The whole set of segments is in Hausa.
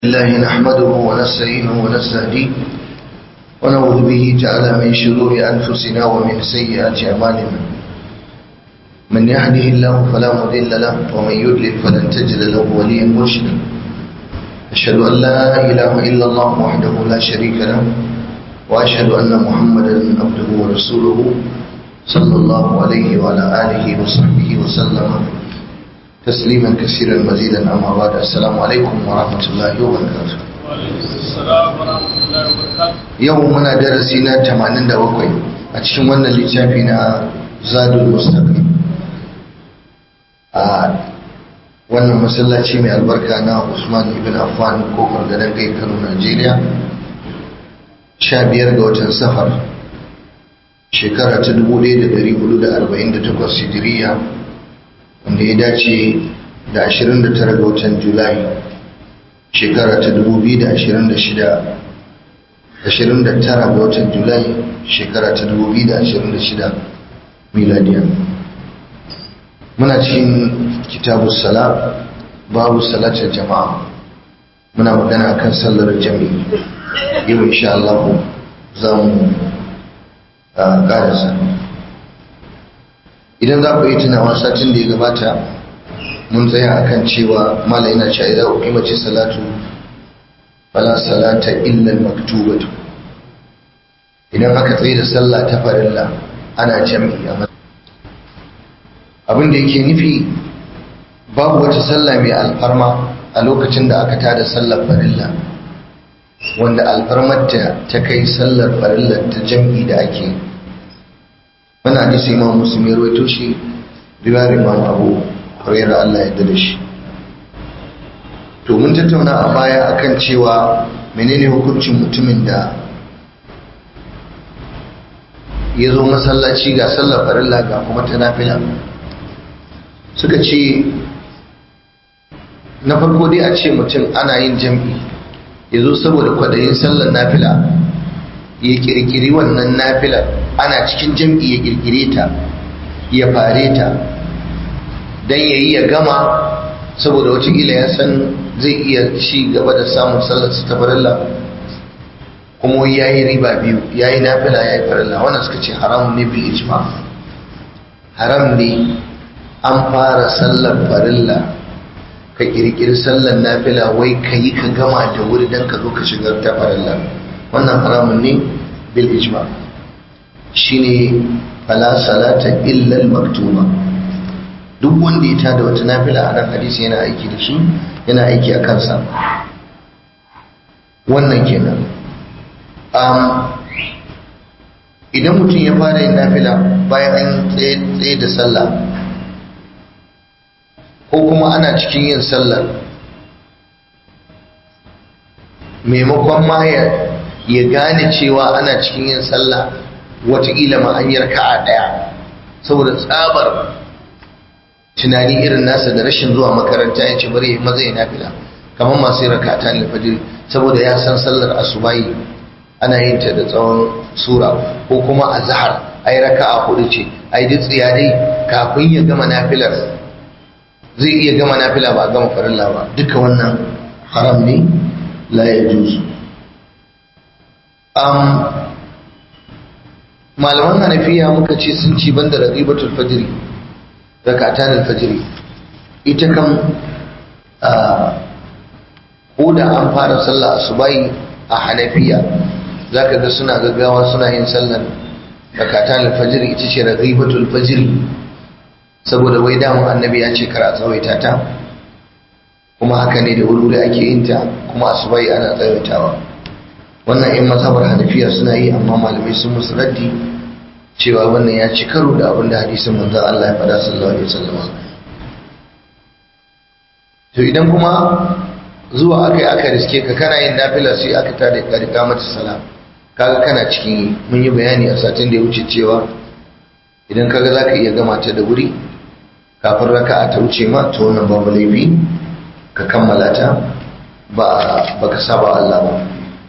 الله نحمده ونستعينه ونستهديه ونعوذ به تعالى من شرور أنفسنا ومن سيئات أعمالنا من يهده الله فلا مضل له ومن يضلل فلن تجد له وليا مرشدا أشهد أن لا إله إلا الله وحده لا شريك له وأشهد أن محمدا عبده ورسوله صلى الله عليه وعلى آله وصحبه وسلم تسليما كثيرا مزيدا أما بعد السلام عليكم ورحمة الله وبركاته yau muna darasi na 87 a cikin wannan littafi na zadul mustaqim a wannan masallaci mai albarka na usman ibn affan kofar gadon kai kano najeriya 15 ga watan safar shekara ta 1448 hijiriya wanda ya dace da 29 ga watan julai shekara ta 2026 29 ga watan julai shekara ta 2026 miladiya muna cikin kitabu sala babu salatar jama'a muna magana akan sallar jami'i yau insha Allah za mu ƙarasa idan za ku yi tunawa satin da ya gabata mun tsaya akan cewa mala yana cewa idan ku mace salatu fala salata illa maktubatu idan aka tsaye da sallah ta farilla ana jami'i a abin da yake nufi babu wata sallah mai alfarma a lokacin da aka tada sallar farilla wanda alfarmarta ta kai sallar farilla ta jam'i da ake yi wani hadisi imam muslim ya rawaito shi riwayar imam abu hurairah Allah ya da shi to mun tattauna a baya akan cewa menene hukuncin mutumin da ya zo masallaci ga sallar farilla ga kuma ta nafila suka ce na farko dai a ce mutum ana yin jam'i ya zo saboda kwadayin sallar nafila ya kirkiri wannan nafilar ana cikin jam'i ya kirkire ta ya fare ta don ya yi ya gama saboda watakila ya san zai iya ci gaba da samun sallar ta farilla kuma ya yi riba biyu ya yi nafila ya yi farilla wannan suka ce haram ne bil ijma haram ne an fara sallar farilla ka kirkiri sallar nafila wai ka yi ka gama da wuri don ka zo ka shigar ta farilla wannan haramun ne bil ijma shine fala salata illa al maktuba duk wanda ya tada wata nafila a nan hadisi yana aiki da shi yana aiki a kansa wannan kenan um, idan mutum ya fara yin nafila bayan an tsaye da sallah ko kuma ana cikin yin sallar maimakon ma ya gane cewa ana cikin yin sallah wataƙila ma an yarka a ɗaya saboda tsabar tunani irin nasa da rashin zuwa makaranta ya ce bari ya maza ya nafila kamar masu yin rakata ne fajir saboda ya san sallar asubahi ana yin ta da tsawon sura ko kuma a zahar ai raka a hudu ce ai duk tsiya dai kafin ya gama nafilar zai iya gama nafila ba gama farilla ba duka wannan haram ne la ya juzu malaman hanafiya muka ce sun ci banda ragibatul fajri rakatan alfajri ita kan ko da an fara sallah asubai a hanafiya zaka ga suna gaggawa suna yin sallar rakatan alfajri ita ce ragibatul fajri saboda wai damu annabi ya ce kar a tsawaita ta kuma haka ne da wuri ake yin ta kuma asubai ana tsawaitawa wannan in mazhabar hanafiya suna yi amma malamai sun musu raddi cewa wannan ya ci karo da abin da hadisin manzon Allah ya faɗa sallallahu alaihi wasallam to idan kuma zuwa aka yi aka riske ka kana yin nafila sai aka tada ka rika mata sala kaga kana cikin mun yi bayani a satin da ya wuce cewa idan kaga zaka iya gama ta da wuri kafin raka'a ta wuce ma to wannan babu laifi ka kammala ta ba baka saba Allah ba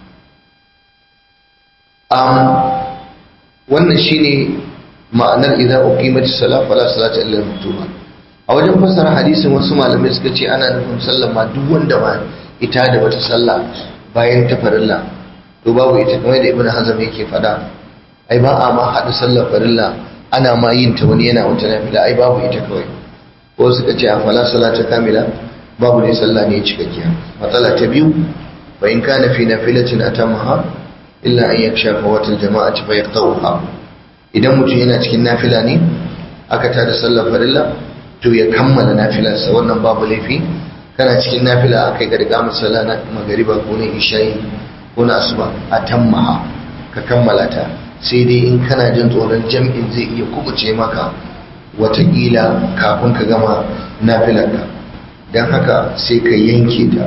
um, wannan shine ma'anar idan uqimat as-salat fala salata illa maktuba a wajen fassara hadisin wasu malamai suka ce ana nufin sallar ma duk wanda ma ita da wata sallah bayan ta farilla to babu ita kamar da ibnu hazm yake fada ai ba a ma hada sallar farilla ana ma yin ta wani yana wata nafila ai babu ita kawai ko suka ce a fala salata kamila babu ne sallah ne cikakkiya matsala ta biyu fa in kana fi nafilatin atamaha illa an yaksha fawatil jama'ati fa yaqta'uha idan mutum yana cikin nafila ne aka tada sallar farilla to ya kammala nafilarsa wannan babu laifi kana cikin nafila akai ga riga musalla na magariba ko na isha'i ko na asuba atammaha ka kammala ta sai dai in kana jin tsoron jam'in zai iya kubuce maka watakila kafin ka gama nafilarka don haka sai ka yanke ta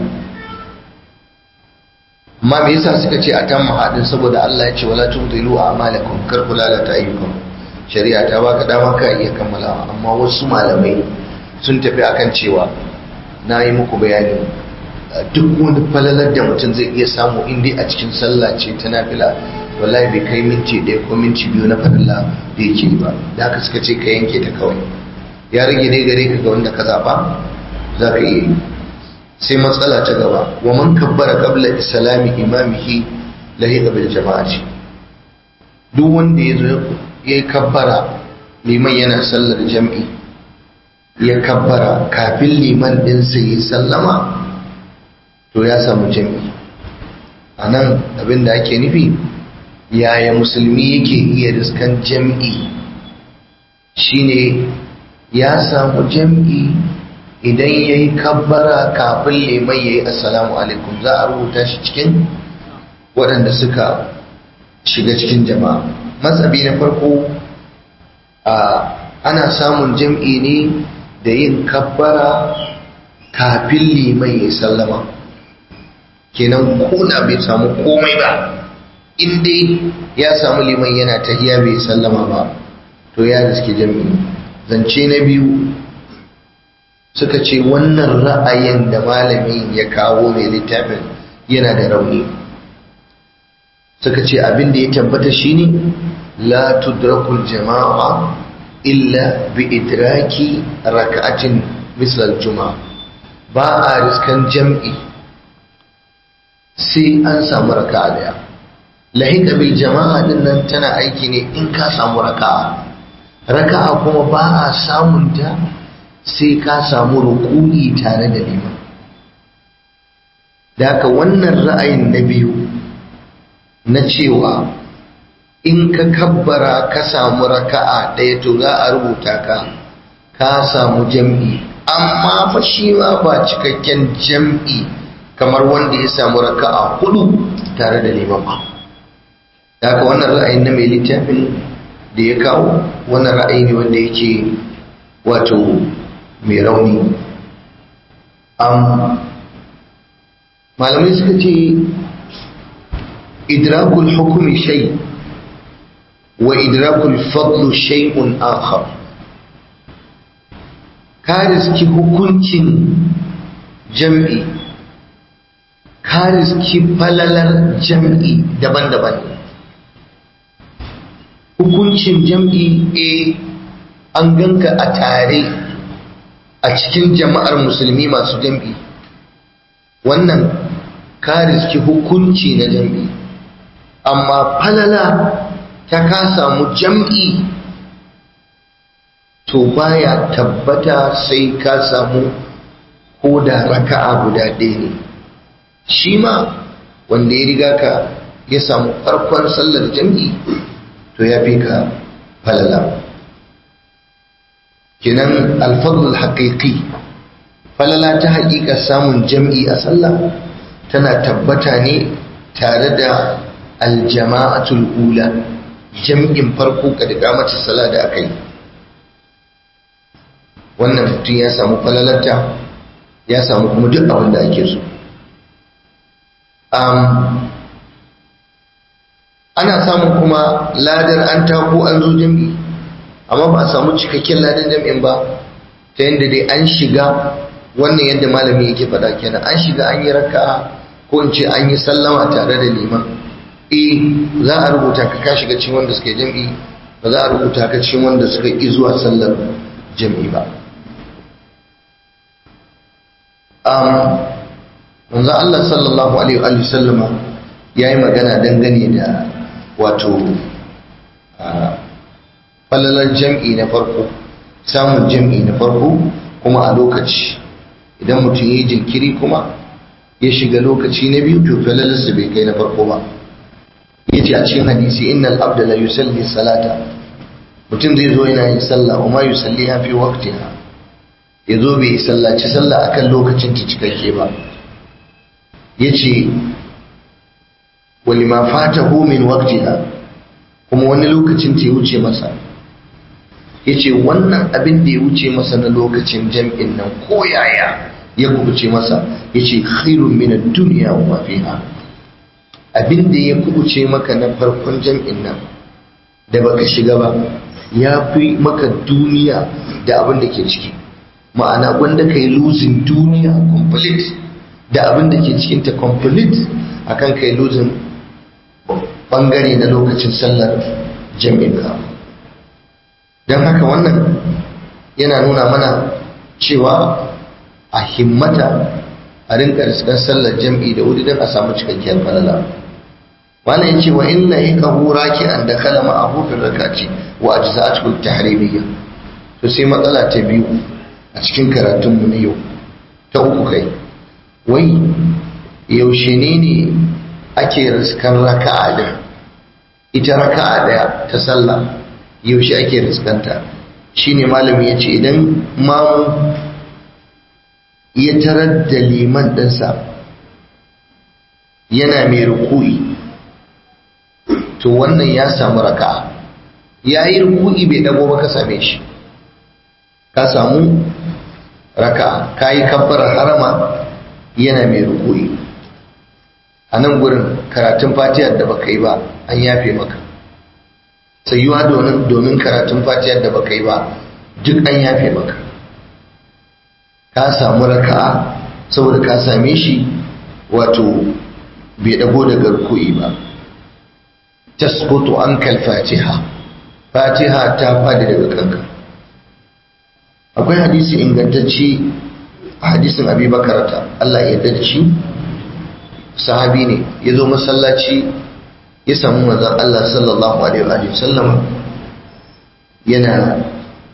amma me yasa suka ce a tan mahadin saboda Allah ya ce wala tubdilu a'malakum kar ku lalata ayyukan shari'a ta baka dama ka iya kammalawa amma wasu malamai sun tafi akan cewa na yi muku bayani duk wani falalar da mutum zai iya samu inda a cikin sallah ce ta nafila wallahi bai kai minti ɗaya ko minti biyu na farilla da yake ba da haka suka ce ka yanke ta kawai ya rage ne gare ka ga wanda ka zaɓa za ka iya yi sai matsala ta gaba wa man kabbara qabla islami imamihi lahiqa bil jama'ati duk wanda ya zo ya kabbara liman yana sallar jam'i ya kabbara kafin liman din sai ya sallama to ya samu jam'i anan abin da ake nufi yaya musulmi yake iya riskan jam'i shine ya samu jam'i idan ya yi kabbara kafin liman ya yi assalamu alaikum za a rubuta shi cikin waɗanda suka shiga cikin jama'a matsabi na farko ana samun jam'i ne da yin kabbara kafin liman ya yi sallama kenan kuna bai samu komai ba inda ya samu liman yana tahiya bai sallama ba to ya riske jam'i zance na biyu suka ce wannan ra'ayin da malamin ya kawo mai littafin yana da rauni suka ce abin da ya tabbata shine la tudrakul jama'a illa bi idraki raka'atin misal juma'a ba a riskan jam'i sai an samu raka'a daya lahika bil jama'a din nan tana aiki ne in ka samu raka'a raka'a kuma ba a samun ta sai ka samu ruku'i tare da liman da haka wannan ra'ayin na biyu na cewa in ka kabbara ka samu raka'a ɗaya to za a rubuta ka ka samu jam'i amma fa shi ma ba cikakken jam'i kamar wanda ya samu raka'a hudu tare da liman ba da haka wannan ra'ayin na mai littafin da ya kawo wannan ra'ayi ne wanda yake wato mai rauni malamai suka ce idrakul hukumi shay wa idrakul fadlu shay'un akhar ka riski hukuncin jam'i ka riski falalar jam'i daban-daban hukuncin jam'i a an ganka a tare a cikin jama'ar musulmi masu jam'i wannan ka riski hukunci na jam'i amma falala ta ka samu jam'i to baya tabbata sai ka samu ko da raka'a guda ɗaya ne shi ma wanda ya riga ka ya samu farkon sallar jam'i to ya fi ka falala kinan alfadul haƙiƙi falala ta haƙiƙa samun jam'i a sallah tana tabbata ne tare da aljama'atul ula jam'in farko ka da mata sala da aka yi wannan mutum ya samu falalarta ya samu kuma duk abin da ake so ana samun kuma ladar an tako an zo jam'i amma ba a samu cikakken ladar jam'in ba ta yadda dai an shiga wannan yadda malami yake faɗa kenan an shiga an yi raka'a ko in ce an yi sallama tare da liman eh za a rubuta ka ka shiga cikin wanda suka yi jam'i ba za a rubuta ka cikin wanda suka yi zuwa sallar jam'i ba manzo Allah sallallahu alaihi wa sallama yayi magana dangane da wato falalar jam'i na farko samun jam'i na farko kuma a lokaci idan mutum ya yi jinkiri kuma ya shiga lokaci na biyu to falalarsa bai kai na farko ba ya ce a cikin hadisi innal abda la yusalli salata mutum zai zo yana yin sallah wa ma yusalli ha fi waqtiha ya zo bai sallaci sallah akan lokacin ta cikakke ba ya ce walima fatahu min waqtiha kuma wani lokacin ta ya wuce masa ya ce wannan abin da ya wuce masa na lokacin jam'in nan ko yaya ya kubuce masa ya ce khairun min duniya wa fiha abin da ya kubuce maka na farkon jam'in nan da baka shiga ba ya fi maka duniya da abin da ke ciki ma'ana wanda ka yi losing duniya complete da abin da ke cikinta complete akan ka yi losing bangare na lokacin sallar jam'in ka don haka wannan yana nuna mana cewa a himmata a rinka riskan sallar jam'i da wuri don a samu cikakkiyar falala wannan yace wa inna yaka huraki an da kalama abu fil rakati wa ajza'atul tahrimiyya to sai matsala ta biyu a cikin karatun mu na yau ta uku kai wai yaushe ne ne ake riskan raka'a din ita raka'a daya ta sallah yaushe ake riskanta shine malami yace idan mamu ya tarar da liman ɗinsa yana mai ruku'i to wannan ya samu raka ya yi ruku'i bai dago ba ka same shi ka samu raka ka yi kabbarar harama yana mai ruku'i a nan gurin karatun fatiyar da baka yi ba an yafe maka sayuwa domin karatun fatiyar da baka yi ba duk an yafe maka ka samu raka'a saboda ka same shi wato bai dago daga ruku'i ba tasqutu ankal fatiha fatiha ta fadi daga kanka akwai hadisi ingantacce hadisin abi bakarata Allah ya yarda da shi sahabi ne ya zo masallaci ya samu manzon Allah sallallahu alaihi wa sallam yana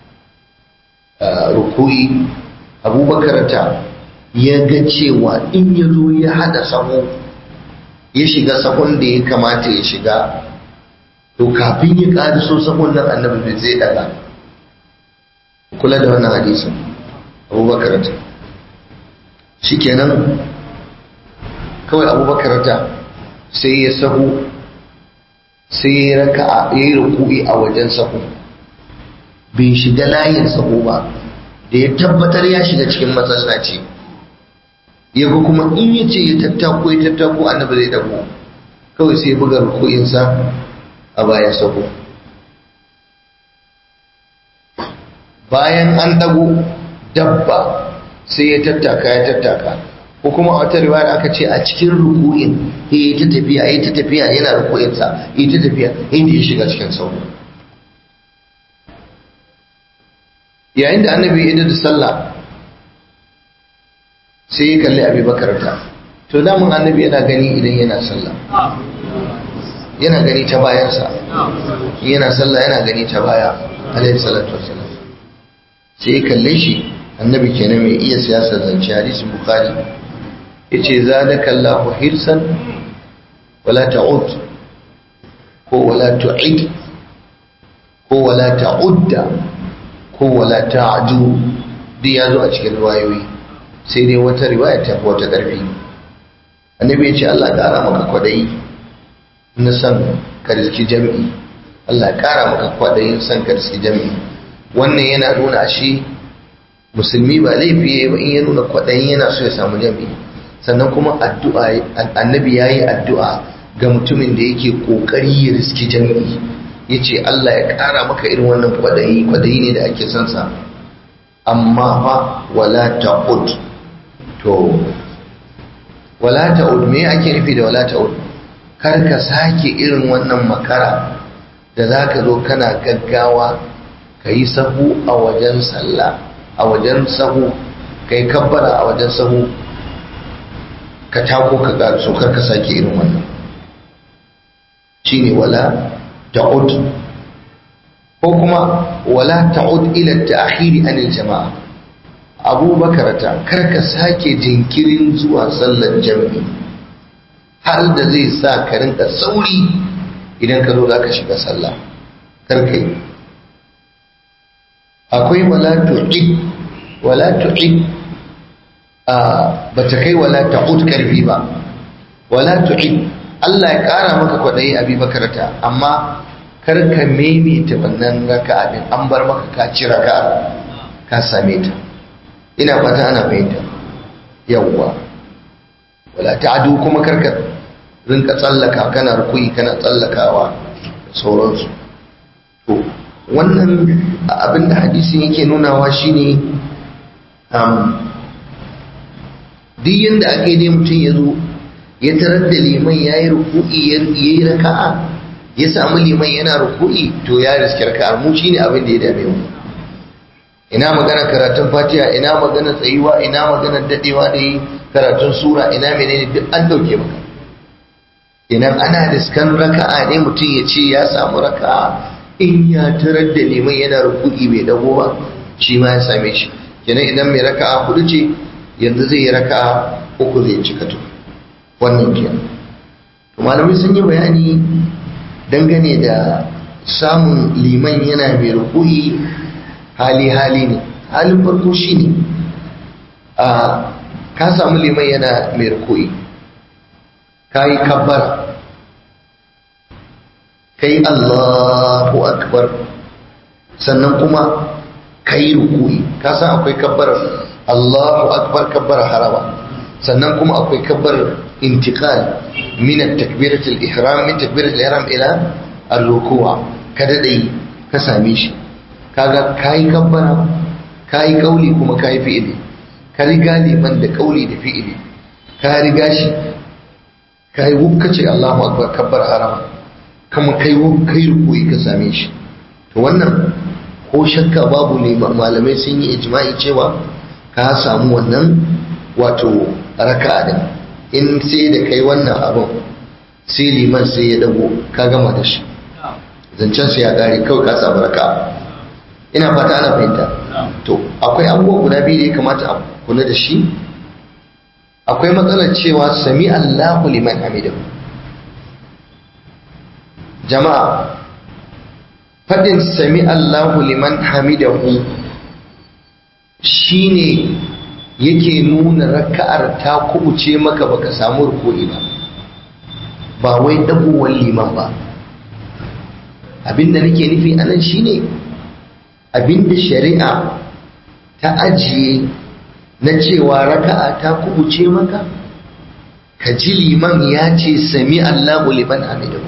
ruku'i abubakar ta ya ga cewa in ya zo ya hada sahu ya shiga sahun da ya kamata ya shiga to kafin ya ƙariso sahun nan annabi bai zai daga kula da wannan hadisin abubakar ta shikenan kawai abubakar ta sai ya sahu sai ya raka ya yi ruku'i a wajen sahu bai shiga layin sahu ba da ya tabbatar ya shiga cikin masallaci ya ga kuma in ya ce ya tattako ya tattako annabi zai dago kawai sai buga ruku'insa a bayan sako bayan an dago dabba sai ya tattaka ya tattaka ko kuma a wata riwaya aka ce a cikin ruku'in ya yi ta tafiya ya yi ta tafiya yana ruku'insa ya yi ta tafiya inda ya shiga cikin sauro yayin da annabi ya da sallah sai ya kalli abi bakarta to damun annabi yana gani idan yana sallah yana gani ta bayansa yana sallah yana gani ta baya alaihi salatu wassalam sai ya kalle shi annabi kenan mai iya siyasar zance hadisin bukhari yace zadaka Allahu hirsan wala ta'ud ko wala tu'id ko wala ta'udda ko wala ta'du duk ya zo a cikin riwayoyi sai dai wata riwaya ta fi wata ƙarfi annabi ya ce Allah ƙara maka kwaɗayi na san ka riski jami'i Allah ƙara maka kwaɗayin san ka riski jami'i wannan yana nuna shi musulmi ba laifi ba in ya nuna kwaɗayin yana so ya samu jami'i sannan kuma addu'a annabi ya yi addu'a ga mutumin da yake ƙoƙari ya riski jami'i ya ce Allah ya ƙara maka irin wannan kwaɗayi kwaɗayi ne da ake son sa amma fa wala ta'ud to wala ta'ud me ake nufi da wala ta'ud kar ka sake irin wannan makara da za ka zo kana gaggawa ka yi sahu a wajen sallah a wajen sahu ka yi kabbara a wajen sahu ka tako ka ƙaruso kar ka sake irin wannan shine wala ta'ud ko kuma wala ta'ud ila ta'khiri anil jama'a abubakar ta kar ka sake jinkirin zuwa sallar jami'i har da zai sa ka rinka sauri idan ka zo za ka shiga sallah kar ka yi akwai wala tu'id wala tu'id a ba ta kai wala ta'ud karfi ba wala tu'id Allah ya kara maka kwaɗayi abi bakarata amma kar ka maimaita wannan raka'a din an bar maka ka ci raka'a ka same ta ina fata ana fahimta yawwa wala ta'adu kuma kar ka rinka tsallaka kana rukuyi kana tsallakawa da sauransu to wannan abin da hadisin yake nunawa shine duk yadda ake dai mutum ya zo ya tarar da liman ya yi ruku'i ya yi raka'a ya samu liman yana ruku'i to ya riski raka'a mu shine abin da ya dame mu ina magana karatun fatiha ina magana tsayuwa ina magana dadewa da yi karatun sura ina menene duk an dauke maka idan ana riskan raka'a ne mutum ya ce ya samu raka'a in ya tarar da liman yana ruku'i bai dago ba shi ma ya same shi kenan idan mai raka'a hudu ce yanzu zai yi raka'a uku zai cika to wannan kenan to malamai sun yi bayani dangane da samun liman yana mai ruku'i hali hali ne halin farko shine a ka samu liman yana mai ruku'i ka yi kabbar kai Allahu akbar sannan kuma kai ruku'i ka san akwai kabbar Allahu akbar kabbar harama sannan kuma akwai kabbar intiqal min at-takbirat al-ihram min takbirat al-ihram ila ar-ruku' kada dai ka same shi kaga kai kabbara kai kauli kuma kai fi'ili ka riga liman da kauli da fi'ili ka riga shi kai wukkace Allahu akbar kabbar harama kama kai kai rukuyi ka same shi to wannan ko shakka babu ne malamai sun yi ijma'i cewa ka samu wannan wato raka'a din in sai da kai wannan abin sai liman sai ya dago ka gama da shi zancen sai ya kare kawai ka samu raka'a ina fata ana fahimta to akwai abubuwa guda biyu da ya kamata a kula da shi akwai matsalar cewa sami Allahu liman hamidahu jama'a fadin sami Allahu liman hamidahu shine yake nuna raka'ar ta kubuce maka baka samu ruku'i ba ba wai dagowar liman ba abinda nake nufi anan shine abinda shari'a ta ajiye na cewa raka'a ta kubuce maka ka ji liman ya ce sami Allahu liman hamidahu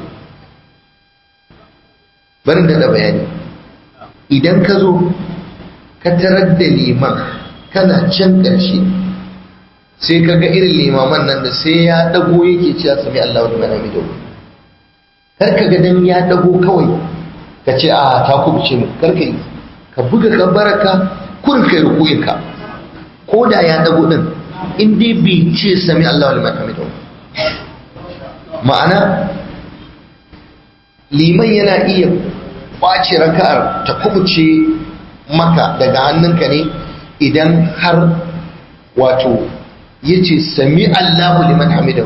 barin da bayani idan ka zo ka tarar da liman kana can ƙarshe sai ka ga irin limaman nan da sai ya dago yake cewa sami Allahu liman hamidahu kar ka ga dan ya dago kawai ka ce a ta kubuce mu kar ka yi ka buga ka baraka kun kai rukuyin ka ko da ya dago din in dai bai ce sami Allahu liman hamidahu ma'ana liman yana iya kwace raka'ar ta kubuce maka daga hannunka ne idan har wato ya ce sami Allahu liman hamidahu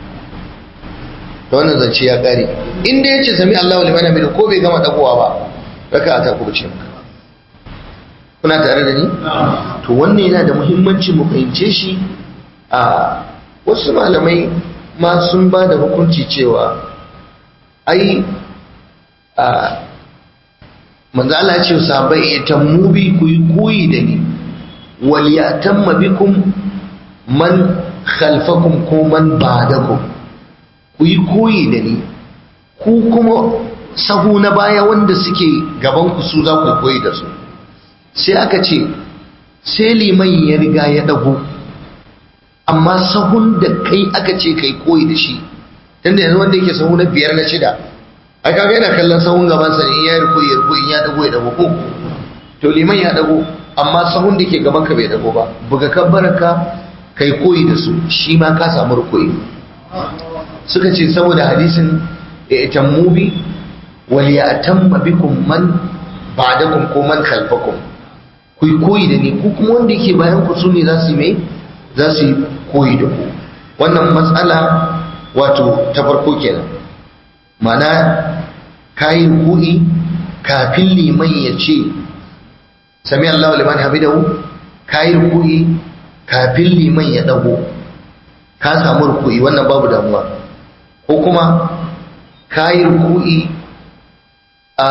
da wannan zance ya kare inda ya ce sami Allahu liman hamidahu ko bai gama dagowa ba raka'a ta kubuce maka kuna tare da ni to wannan yana da muhimmanci mu fahimce shi a wasu malamai ma sun ba da hukunci cewa ai a manzo Allah ya ce sahabbai itammu bi ku yi koyi da ni wal yatamma bikum man khalfakum ko man ba'dakum ku yi koyi da ni ku kuma sahu na baya wanda suke gaban ku su za ku koyi da su sai aka ce sai liman ya riga ya dago amma sahun da kai aka ce kai koyi da shi tunda yanzu wanda yake sahu na biyar na shida ai kaga yana kallon sahun gaban sa ne in ya ruku ya ruku in ya dago ya dago ko to liman ya dago amma sahun da ke gaban ka bai dago ba buga kabbaraka kai koyi da su shi ma ka samu rukuyi suka ce saboda hadisin itammu bi wal ya'tamma bikum man ba'dakum ko man khalfakum ku yi koyi da ni ku kuma wanda yake bayan ku sune za su yi mai za su yi koyi da ku wannan matsala wato ta farko kenan mana kayi ruku'i kafin liman ya ce sami Allahu liman hamidahu kayi ruku'i kafin liman ya dago ka samu ruku'i wannan babu damuwa ko kuma kayi ruku'i a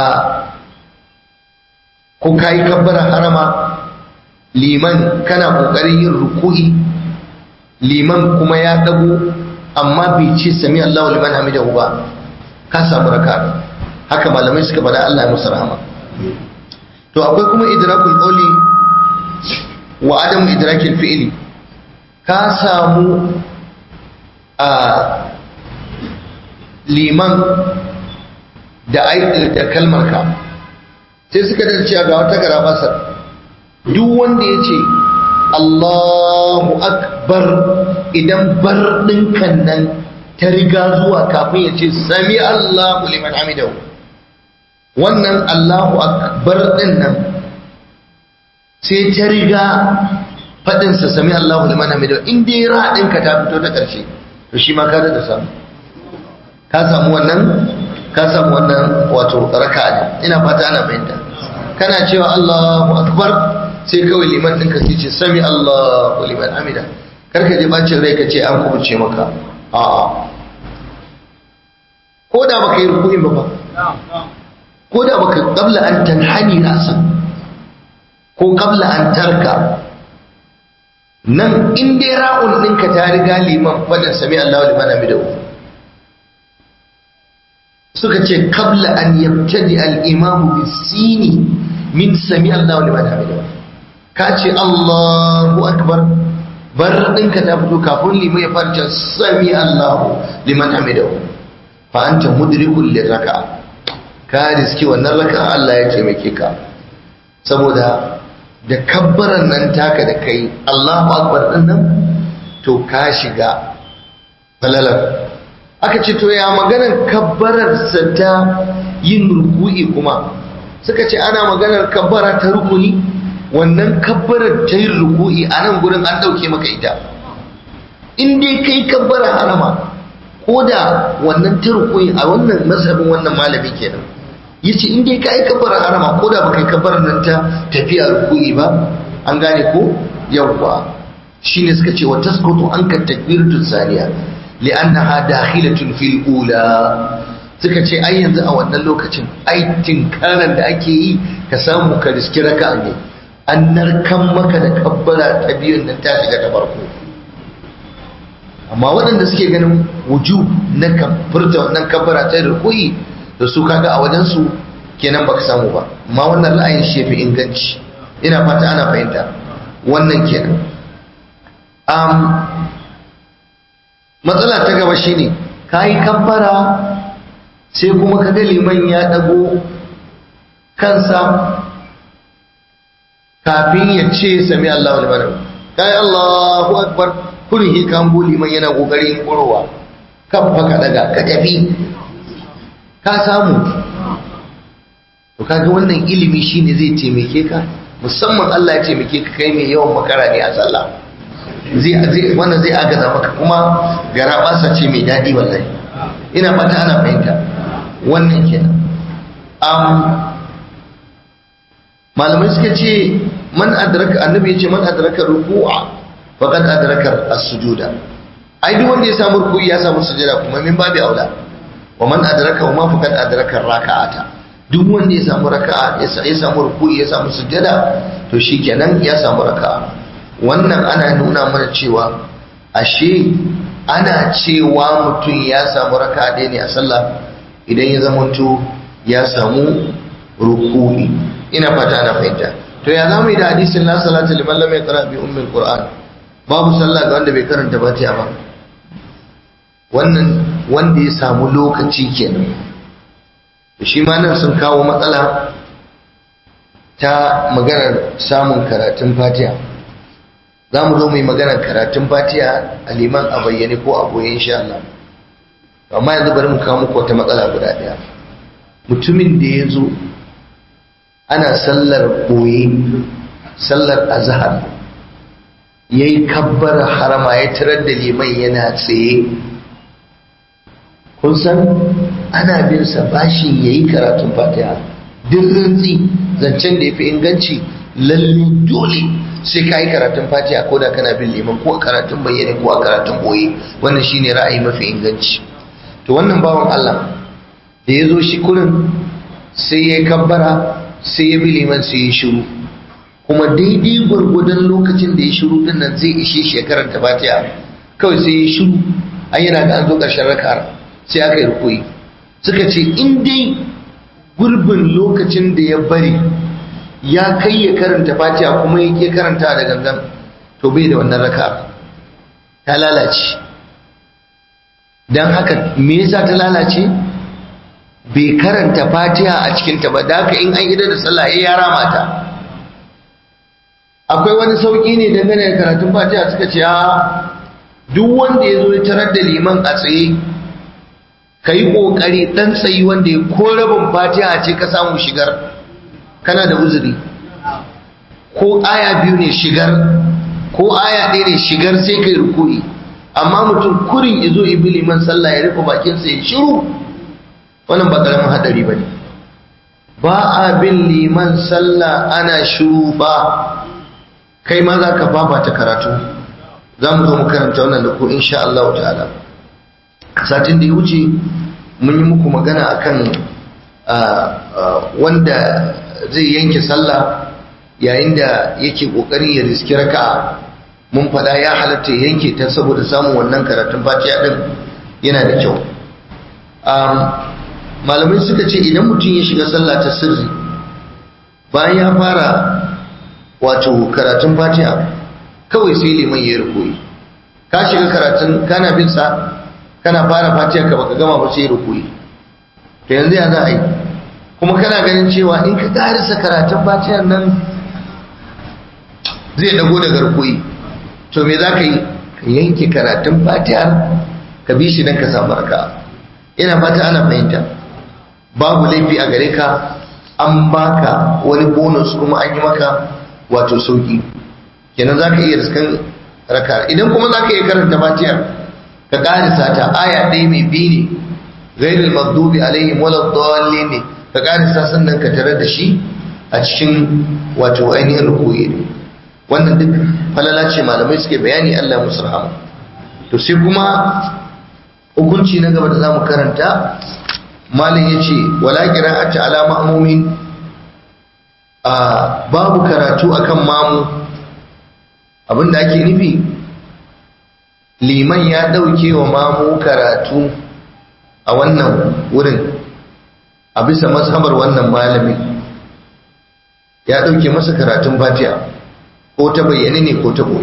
ko kayi kabbara harama liman kana kokarin yin ruku'i liman kuma ya dago amma bai ce sami Allahu liman hamidahu ba ka samu raka haka malamai suka bada Allah ya musu rahama to akwai kuma idrakul qawli wa adam idrakil fi'li ka samu a liman da da kalmar ka sai suka dace ga wata garabasa duk wanda ya ce Allahu akbar idan bar ɗinkan nan ta riga zuwa kafin ya ce sami Allahu liman hamidahu wannan Allahu akbar ɗin nan sai ta riga faɗinsa sami Allahu liman hamidahu in dai ra ɗinka ta fito ta ƙarshe to shi ma ka da samu ka samu wannan ka samu wannan wato raka ne ina fata ana fahimta kana cewa Allahu akbar sai kawai liman ɗinka sai ce sami Allahu liman hamida karka je bacin rai ka ce an kubuce maka a'a ko da baka yi rukunin ba ba ko da baka qabla an tanhani rasa ko qabla an tarka nan in dai ra'un ɗinka ta riga liman fadin sami Allahu liman hamida suka ce qabla an yabtadi al-imamu bis-sini min sami Allahu liman hamida ka ce Allahu akbar bar ɗinka ta fito kafin liman ya farce sami Allahu liman hamidahu fa anta mudrikul liraka ka riski wannan raka Allah ya taimake ka saboda da kabbaran nan taka da kai Allahu akbar din nan to ka shiga falalar aka ce to ya maganar kabbarar sa ta yin ruku'i kuma suka ce ana maganar kabbara ta rukuni wannan kabbarar ta yin ruku'i a nan gurin an ɗauke maka ita in dai kai kabbara harama ko da wannan ta ruku'i a wannan mazhabin wannan malami kenan ya ce in dai ka yi kabbara harama ko da baka yi kabbarar nan ta tafiya ruku'i ba an gane ko yawwa shine suka ce wa tasqutu anka takbiratu saniya li'annaha dakhilatun fil ula suka ce ai yanzu a wannan lokacin ai tinkaran da ake yi ka samu ka riski raka'a ne an narkan maka da kabbara ta biyun nan ta shiga ta farko amma waɗanda suke ganin wuju na furta wannan kabbara ta rukui da su kaga a wajen su kenan baka samu ba amma wannan ra'ayin shi fi inganci ina fata ana fahimta wannan kenan um, matsala ta gaba shine kayi kabbara sai kuma kaga liman ya dago kansa kafin ya ce sami Allah wa liman kai Allahu akbar kurhi kan buli man yana kokarin kurowa kan fa ka daga ka tafi ka samu to kaga wannan ilimi shine zai taimake ka musamman Allah ya taimake ka kai mai yawan makara ne a sallah zai zai wannan zai agaza maka kuma gara basa ce mai dadi wallahi ina fata ana fahimta wannan kenan malamai suka ce man adraka annabi yace man adraka ruku'a faqad adraka as-sujuda ai duk wanda ya samu ruku'i ya samu sujada kuma min babi aula wa man adraka ma faqad adraka raka'ata duk wanda ya samu raka'a ya samu ruku'i ya samu sujada to shikenan ya samu raka'a wannan ana nuna mana cewa ashe ana cewa mutum ya samu raka'a ɗaya ne a sallah idan ya zamanto ya samu ruku'i ina fata ana fahimta to ya zamu yi da hadisin la salata liman lam yaqra bi ummil qur'an babu sallah ga wanda bai karanta fatiha ba wannan wanda ya samu lokaci kenan shi ma nan sun kawo matsala ta maganar samun karatun fatiha za mu zo mu yi maganar karatun fatiha a liman a bayyane ko a boye insha Allah amma yanzu bari mu kawo muku wata matsala guda ɗaya mutumin da ya zo ana sallar boye sallar azhar ya yi kabbar harama ya tarar da liman yana tsaye kun san ana bin sa bashin ya yi karatun fatiha duk rantsi zancen da ya fi inganci lalle dole sai ka yi karatun fatiha ko da kana bin liman ko a karatun bayyane ko a karatun boye wannan shine ra'ayi mafi inganci to wannan bawan Allah da ya zo shi kurin sai ya kabbara sai ya bi liman sai ya shiru kuma daidai gwargwadon lokacin da ya shiru din nan zai ishe shi ya karanta fatiha kawai sai ya shiru an yana ga an zo ƙarshen raka'ar sai aka yi rukuyi suka ce in dai gurbin lokacin da ya bari ya kai ya karanta fatiha kuma ya karanta da gangan to bai da wannan raka'ar ta lalace don haka me yasa ta lalace bai karanta fatiha a cikinta ba da haka in an idar da sallah ya yara mata akwai wani sauƙi ne dangane da karatun fatiha suka ce a duk wanda ya zo ya tarar da liman a tsaye ka yi ƙoƙari ɗan tsayi wanda ya ko rabin fatiha ce ka samu shigar kana da uzuri ko aya biyu ne shigar ko aya ɗaya ne shigar sai ka yi rukuri amma mutum kurin izo ibi liman sallah ya rufe bakinsa ya shiru wannan ba ƙaramin haɗari ba ne ba a bin liman sallah ana shiru ba kai ma za ka fafata karatu za mu zo mu karanta wannan da ku insha Allah ta'ala satin da ya wuce mun yi muku magana akan wanda zai yanke sallah yayin da yake kokarin ya riski raka'a mun fada ya halatta ya yanke ta saboda samun wannan karatun fatiha din yana da kyau malamai suka ce idan mutum ya shiga sallah ta sirri bayan ya fara wato karatun fatiha kawai sai liman ya rukoyi ka shiga karatun kana bin sa kana fara fatiha ka baka gama ba sai rukuyi to yanzu ya za a yi kuma kana ganin cewa in ka karisa karatun fatihar nan zai dago daga rukuyi to me za ka yi ka yanke karatun fatihar ka bi shi don ka samu raka ina fata ana fahimta babu laifi a gare ka an baka wani bonus kuma an yi maka wato sauki kenan za ka iya riskan raka idan kuma za ka iya karanta fatihar ka karisa ta aya ɗaya mai biyu ne ghairul maghdubi alaihim wala dallin ne ka karisa sannan ka tare da shi a cikin wato ainihin rukuyi ne wannan duk falala ce malamai suke bayani Allah musu rahama to sai kuma hukunci na gaba da zamu karanta malam yace wala qira'ati ala ma'mumin a babu karatu akan mamu abinda ake nufi liman ya ɗauke wa mamu karatu a wannan wurin a bisa mazhabar wannan malami ya ɗauke masa karatun fatiha ko ta bayyane ne ko ta boye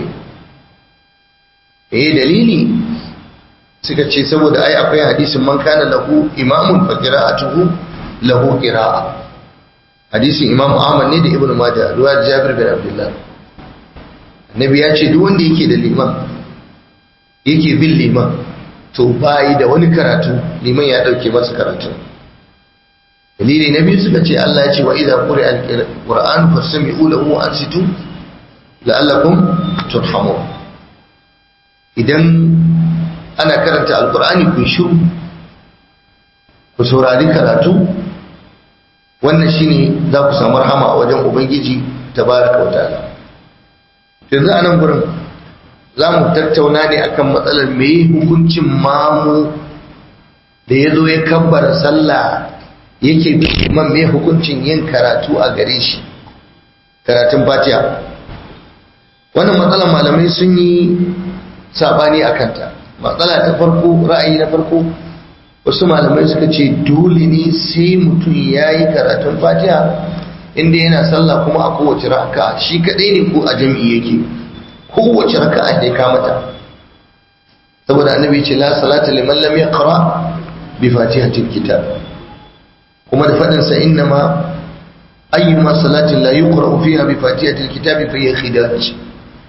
eh dalili suka ce saboda ai akwai hadisin man kana lahu imamun fa qira'atuhu lahu qira'a hadisin imam Ahmad ne da Ibn Majah ruwa Jabir bin Abdullah Nabi ya ce duk wanda yake da liman yake bin liman to bayi da wani karatu liman ya dauke masa karatu dalili na biyu suka ce Allah ya ce wa idza quri'a al-qur'an fastami'u lahu wa ansitu la'allakum turhamun idan ana karanta alqur'ani ku shiru ku saurari karatu wannan shine za ku samu rahama a wajen ubangiji tabaraka wa ta'ala yanzu a nan gurin za mu tattauna ne akan matsalar mai hukuncin mamu da ya zo ya kabbara sallah yake man mai hukuncin yin karatu a gare shi karatun fatiha wannan matsalar malamai sun yi sabani a kanta matsala ta farko ra'ayi na farko wasu malamai suka ce dole ne sai mutum ya yi karatun fatiha inda yana sallah kuma a kowace raka shi kadai ne ko a jam'i yake kowace raka ne ka mata saboda annabi ce la salata liman lam yaqra bi fatihatil kitab kuma da fadin sa innama ayyuma salatin la yuqra fiha bi fatihatil kitab fa hiya khidaj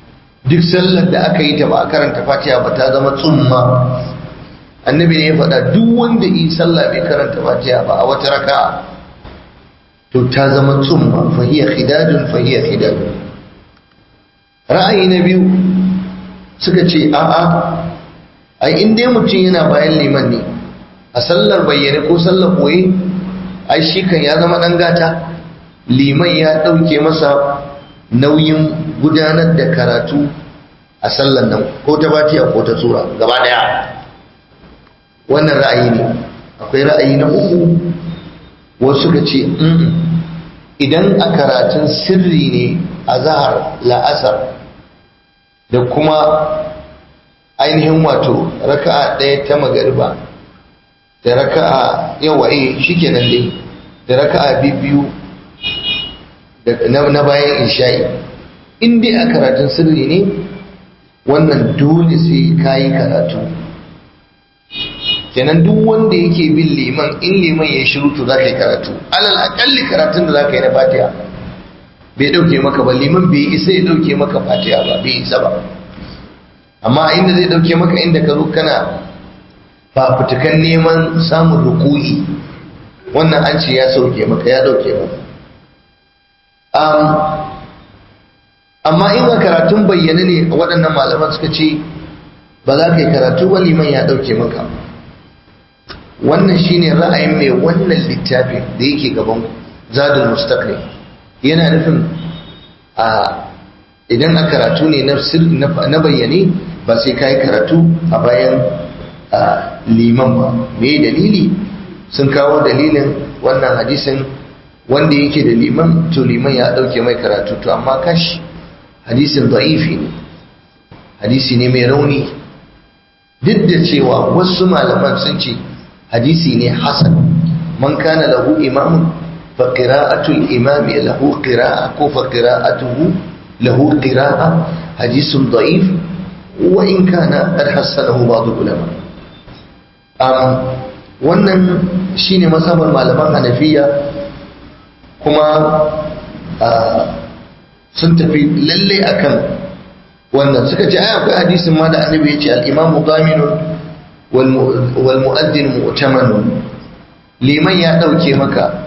duk sallar da aka yi ta ba a karanta fatiha ba ta zama tsumma annabi ne ya faɗa duk wanda yi sallah bai karanta fatiha ba a wata raka to ta zama tsumma fahiya khidajun fahiya khidajun ra'ayi na biyu suka ce a'a ai in dai mutum yana bayan liman ne a sallar bayyane ko sallar boye ai shi kan ya zama dan gata liman ya ɗauke masa nauyin gudanar da karatu a sallar nan ko ta batiya ko ta tsura gaba daya wannan ra'ayi ne akwai ra'ayi na uku wasu suka ce idan a karatun sirri ne a zahar la'asar da kuma ainihin wato raka'a ɗaya ta magariba da raka'a yawa eh shikenan dai da raka'a biyu na bayan isha'i in dai a karatun sirri ne wannan dole sai kayi karatu kenan duk wanda yake bin liman in liman ya shiru to za ka yi karatu alal akalli karatun da za ka yi na fatiha bai dauke maka ba liman bai isa ya dauke maka fatiha ba bai isa ba amma inda zai dauke maka inda ka zo kana fafutukan neman samun ruku'i wannan an ce ya sauke maka ya dauke maka amma in a karatun bayyana ne waɗannan malaman suka ce ba za ka yi karatu ba liman ya dauke maka wannan shine ra'ayin mai wannan littafin da yake gaban zadul mustaqim yana nufin a idan a karatu ne na bayyane ba sai ka yi karatu a bayan liman ba me dalili sun kawo dalilin wannan hadisin wanda yake da liman to liman ya dauke mai karatu to amma kashi hadisin da'ifi ne hadisi ne mai rauni duk da cewa wasu malaman sun ce hadisi ne hasan man kana lahu imamun fa qira'atul imami lahu qira'a ko fa qira'atuhu lahu qira'a hadisun da'if wa in kana qad hasanahu ba'd ulama um, wannan shine masabar malaman hanafiya kuma sun tafi lalle akan wannan suka ce ai akwai hadisin ma da annabi ya ce al-imamu daminun wal mu'addin mu'tamanun liman ya dauke maka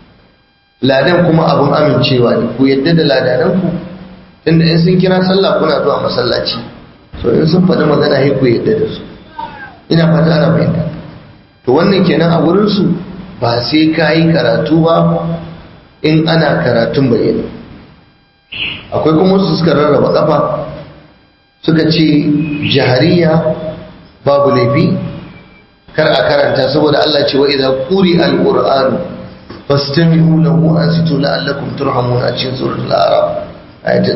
ladan kuma abun amincewa ne ku yadda da ladanan ku tunda in sun kira sallah kuna zuwa masallaci so in sun faɗi magana sai ku yadda da su ina fata ana fahimta to wannan kenan a wurin su ba sai ka yi karatu ba in ana karatun bayyana akwai kuma wasu suka rarraba kafa suka ce jahariya babu laifi kar a karanta saboda Allah ce wa idza quri al-qur'anu fastami'u lahu ansitu la'allakum turhamun a cikin suratul a'raf ayata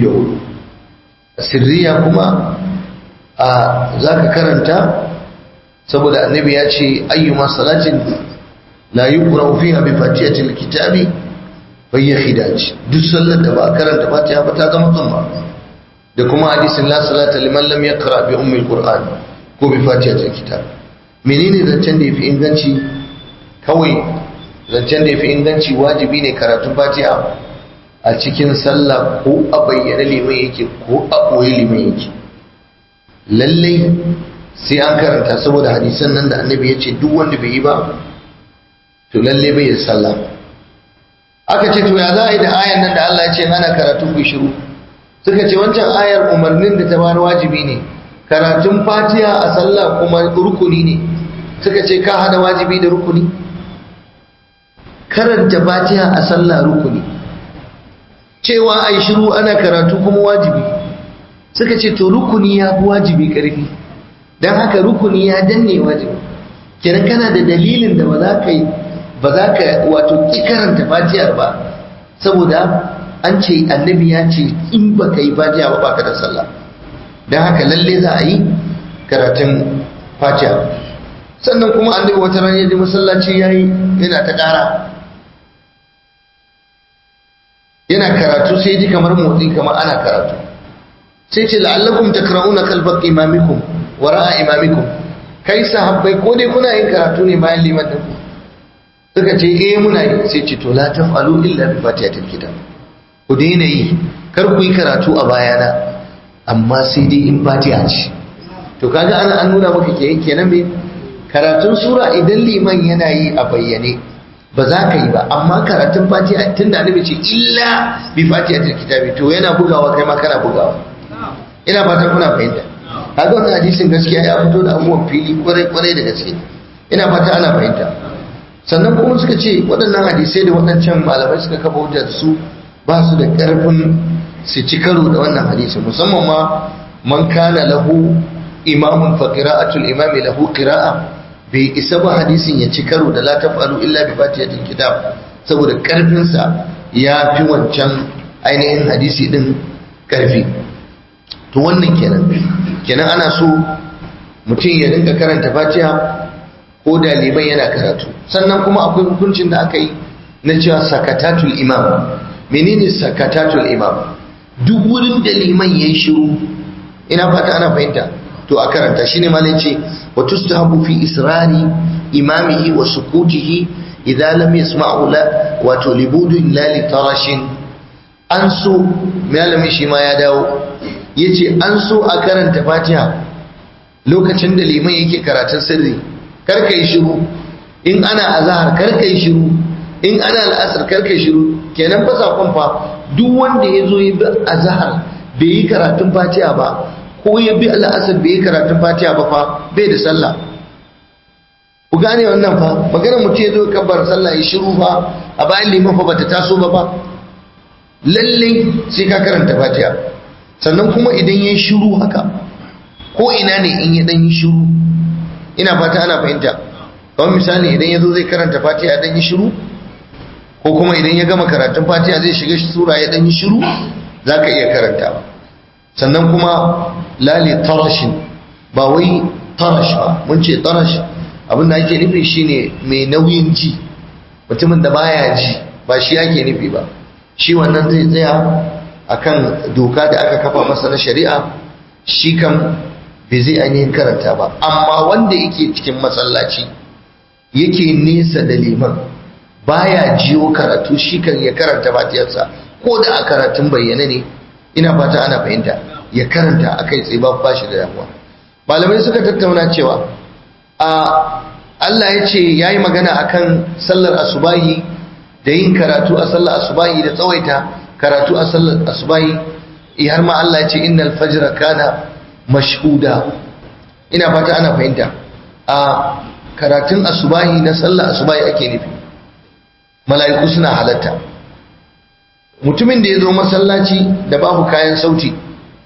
204 sirriya kuma a zaka karanta saboda annabi ya ce ayyuma salatin la yuqra fiha bi fatihatil kitabi bayya khidaj duk sallar da ba karanta fatiha ba ta zama tsumma da kuma hadisin la salata liman lam yaqra bi ummi alquran ko bi fatihatil kitab menene zancen da yafi inganci kawai zancen da yafi inganci wajibi ne karatun fatiha a cikin sallah ko a bayyana liman yake ko a koyi liman yake lallai sai an karanta saboda hadisan nan da annabi ya ce duk wanda bai yi ba to lalle bai yi sallah aka ce to ya za a yi da ayan nan da Allah ya ce ana karatun ku shiru suka ce wancan ayar umarnin da ta bar wajibi ne karatun fatiha a sallah kuma rukuni ne suka ce ka hada wajibi da rukuni karanta fatiha a sallah rukuni cewa ai shiru ana karatu kuma wajibi suka ce to rukuni ya fi wajibi karfi don haka rukuni ya danne wajibi kenan kana da dalilin da ba za ka yi ba za ka wato ki karanta fatiyar ba saboda an ce annabi ya ce in ba ka yi fatiya ba baka da sallah don haka lalle za a yi karatun fatiya sannan kuma annabi wata ran ya ji masallaci ya yi yana ta ƙara yana karatu sai ji kamar motsi kamar ana karatu sai ce la'allakum takra'una kalbaq imamikum wara'a imamikum kai sahabbai ko dai kuna yin karatu ne bayan liman din suka ce eh muna yi sai ce to la taf'alu illa bi fatihatil kitab ku daina yi kar ku yi karatu a bayana amma sai dai in fatiha ce to kaga ana an nuna maka ke kenan me karatun sura idan liman yana yi a bayyane ba za ka yi ba amma karatun fatiha tun da annabi ce illa bi fatiha til kitabi to yana bugawa kai ma kana bugawa ina fatan kuna fahimta kaga wannan hadisin gaskiya ya fito da abubuwan fili kwarai kwarai da gaske ina fata ana fahimta sannan kuma suka ce waɗannan hadisai da waɗancan malamai suka kafa hujjar su ba su da ƙarfin su ci karo da wannan hadisi musamman ma man kana lahu imamun fa qira'atul imami lahu qira'a bai isa ba hadisin ya ci karo da la tafalu illa bi fatihatil kitab saboda karfin sa ya fi wancan ainihin hadisi din karfi to wannan kenan kenan ana so mutum ya dinga karanta fatiha ko da liman yana karatu sannan kuma akwai hukuncin da aka yi na cewa sakatatul imam menene sakatatul imam duk wurin da liman ya yi shiru ina fata ana fahimta to a karanta shine malai ce wa tustahabu fi israri imamihi wa sukutihi idan lam yasma'u la wato libudun la li tarashin an so malamin shi ma ya dawo yace an so a karanta fatiha lokacin da liman yake karatun sirri kar ka yi shiru in ana azhar kar ka yi shiru in ana al'asar kar ka yi shiru kenan fa sakon fa duk wanda ya zo ya bi azhar bai yi karatun fatiha ba ko ya bi al'asar bai yi karatun fatiha ba fa bai da sallah ku gane wannan fa maganar mutum ya zo kabbar sallah ya shiru fa a bayan liman fa bata taso ba fa lallai sai ka karanta fatiha sannan kuma idan ya shiru haka ko ina ne in ya dan yi shiru ina fata ana fahimta kamar misali idan ya zo zai karanta fatiha dan yi shiru ko kuma idan ya gama karatun fatiha zai shiga sura ya dan yi shiru za ka iya karanta sannan kuma lali tarashin ba wai tarash ba mun ce tarash abin da ake nufi shine mai nauyin ji mutumin da baya ji ba shi ake nufi ba shi wannan zai tsaya akan doka da aka kafa masa na shari'a shi kan bai zai ainihin karanta ba amma wanda yake cikin masallaci yake nesa da liman baya jiyo karatu shi kan ya karanta fatiyarsa ko da a karatun bayyana ne ina fata ana fahimta ya karanta a kai tsaye ba shi da damuwa malamai suka tattauna cewa a Allah ya ce ya yi magana akan sallar asubahi da yin karatu a sallar asubahi da tsawaita karatu a sallar asubahi har ma Allah ya ce innal fajra kana mashhuda ina fata ana fahimta a karatun asubahi na sallar asubahi ake nufi mala'iku suna halatta mutumin da ya zo masallaci da babu kayan sauti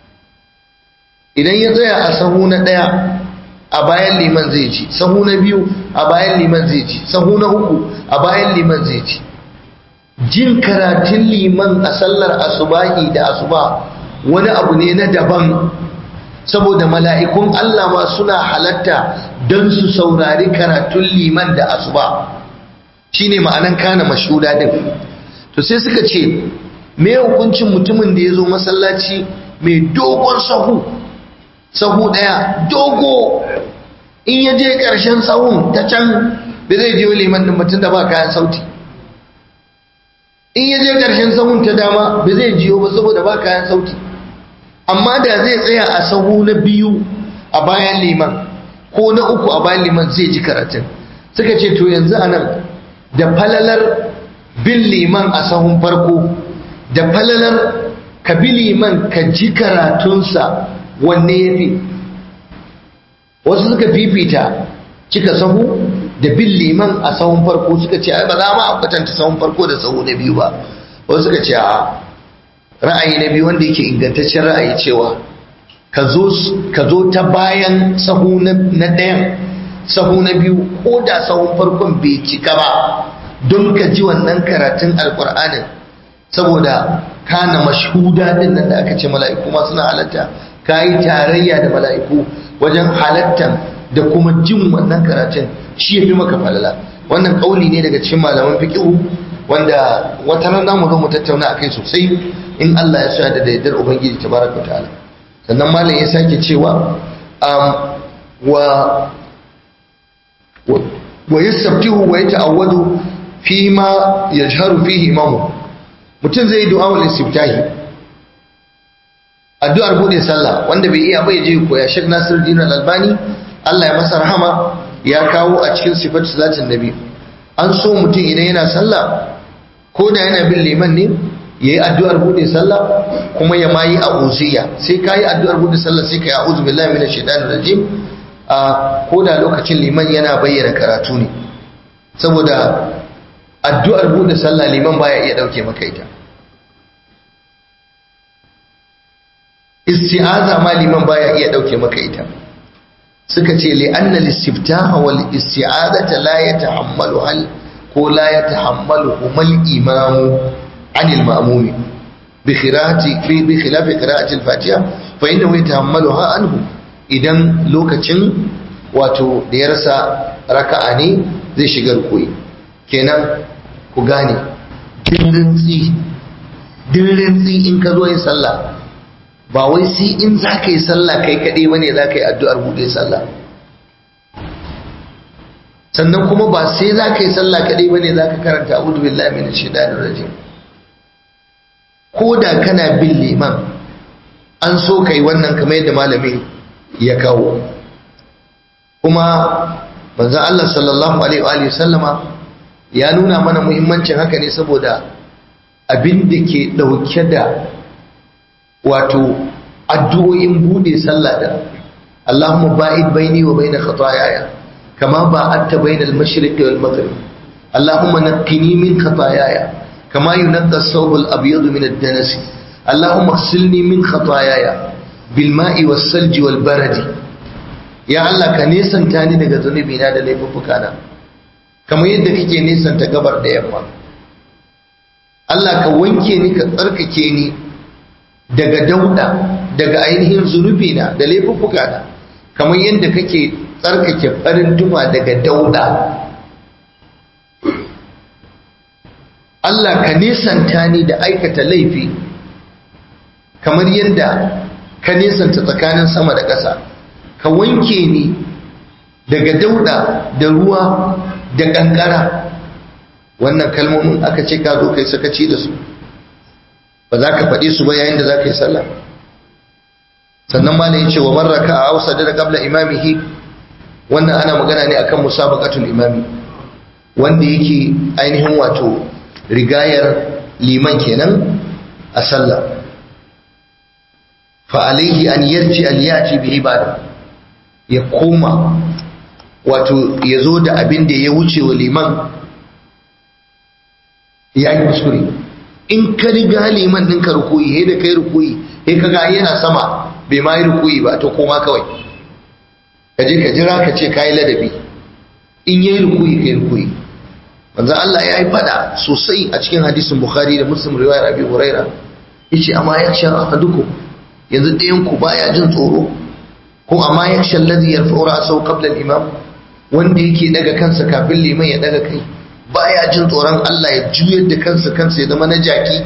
idan ya tsaya a sahu na ɗaya a bayan liman zai ci sahu na biyu a bayan liman zai ci sahu na uku a bayan liman zai ci jin karatun liman a sallar asubahi da asuba wani abu ne na daban saboda mala'ikun Allah ma suna halatta don su saurari karatun liman da asuba shine ma'anan kana mashuda din to sai suka ce me hukuncin mutumin da ya zo masallaci mai dogon sahu sahu daya dogo in ya je ƙarshen sahun ta can da zai je liman din mutum da ba kayan sauti in ya je ƙarshen sahun ta dama ba zai jiyo ba saboda ba kayan sauti amma da zai tsaya a sahu na biyu a bayan liman ko na uku a bayan liman zai ji karatun suka ce to yanzu anan da falalar bin liman a sahun farko da falalar ka bi liman ka ji karatunsa wanne ya fi wasu suka fifita cika sahu da bin liman a sahun farko suka ce ba za ma a kwatanta sahun farko da sahu na biyu ba wasu suka ce a ra'ayi na biyu wanda yake ingantaccen ra'ayi cewa ka zo ta bayan sahu na ɗayan sahu na biyu ko da sahun farkon bai cika ba don ka ji wannan karatun alkur'anin saboda kana mashhuda din nan da aka ce mala'iku ma suna halatta ka yi tarayya da mala'iku wajen halattan da kuma jin wannan karatun shi ya fi maka falala wannan kauli ne daga cikin malaman fiqihu wanda wata rana mu zo mu tattauna akai sosai in Allah ya sa da daidar ubangiji tabaraka ta'ala sannan malam ya sake cewa wa wa yastabtihu wa yata'awwadu fi ma yajharu fihi imamu mutum zai du'a wal istiftahi addu'ar bude sallah wanda bai iya bai je koya Sheikh Nasiruddin Al-Albani Allah ya masa rahama ya kawo a cikin sifatu salatin nabi an so mutum idan yana sallah ko da yana bin liman ne yayi addu'ar bude sallah kuma ya mayi a'udhiya sai kai addu'ar bude sallah sai kai a'udhu billahi minash shaitanir rajim a ko da lokacin liman yana bayyana karatu ne saboda addu'ar bude sallah liman baya iya dauke maka ita isti'aza ma liman baya iya dauke maka ita suka ce li'anna listiftaha wal isti'azata la yatahammalu hal ko la yatahammalu humal imamu anil ma'mumi bi khirati fi bi khilafi qira'ati al-fatiha fa innahu yatahammaluha anhu idan lokacin wato da ya rasa raka'a ne zai shiga rukuyi kenan ku gane dirrintsi dirrintsi in ka zo yin sallah ba wai sai in za ka yi sallah kai kaɗai ba ne za ka yi addu'ar buɗe sallah sannan kuma ba sai za ka yi sallah kaɗai ba ne za ka karanta abudu billahi min shaitanir rajim ko da kana bin liman an so ka yi wannan kamar yadda malamin ya kawo kuma manzon Allah sallallahu alaihi wa sallama ya nuna mana muhimmancin haka ne saboda abin da ke ɗauke da wato addu'o'in bude sallah da Allahumma ba'id baini wa baina khataayaya kama ba'adta baina al-mashriqi wal maghrib Allahumma naqqini min khataayaya kama yunqqa ath-thawb al-abyad min ad-danas Allahumma ighsilni min khataayaya bil ma'i was-salji wal baradi ya Allah ka nesanta ni daga zunubi na da laifuffuka na kamar yadda kake nesanta gabar da yamma Allah ka wanke ni ka tsarkake ni daga dauda daga ainihin zunubi na da laifuffuka na kamar yadda kake tsarkake farin tuma daga dauda Allah ka nesanta ni da aikata laifi kamar yadda ka nesanta tsakanin sama da ƙasa ka wanke ni daga dauda da ruwa da ƙanƙara wannan kalmomin aka ce ka zo kai sakaci da su ba za ka faɗi su ba yayin da za ka yi sallah sannan ma ya ce wa marraka a hausa da qabla imamihi wannan ana magana ne akan musabaqatul imami wanda yake ainihin wato rigayar liman kenan a sallah fa alaihi an yarji al yati bi ibada ya koma wato ya zo da abin da ya wuce wa liman ya yi kuskure in ka riga liman ɗin ka rukuyi he da kai rukuyi he ka ga yana sama bai ma yi rukuyi ba to koma kawai ka je ka jira ka ce ka yi ladabi in yi rukuyi ka yi rukuyi manzo Allah ya yi fada sosai a cikin hadisin Bukhari da Muslim riwayar Abi Huraira yace amma yaksha ahadukum yanzu ɗayan ku baya jin tsoro ko amma yaksha alladhi yarfa'u ra'sahu qabla al-imam wanda yake daga kansa kafin liman ya daga kai baya jin tsoron Allah ya juyar da kansa kansa ya zama na jaki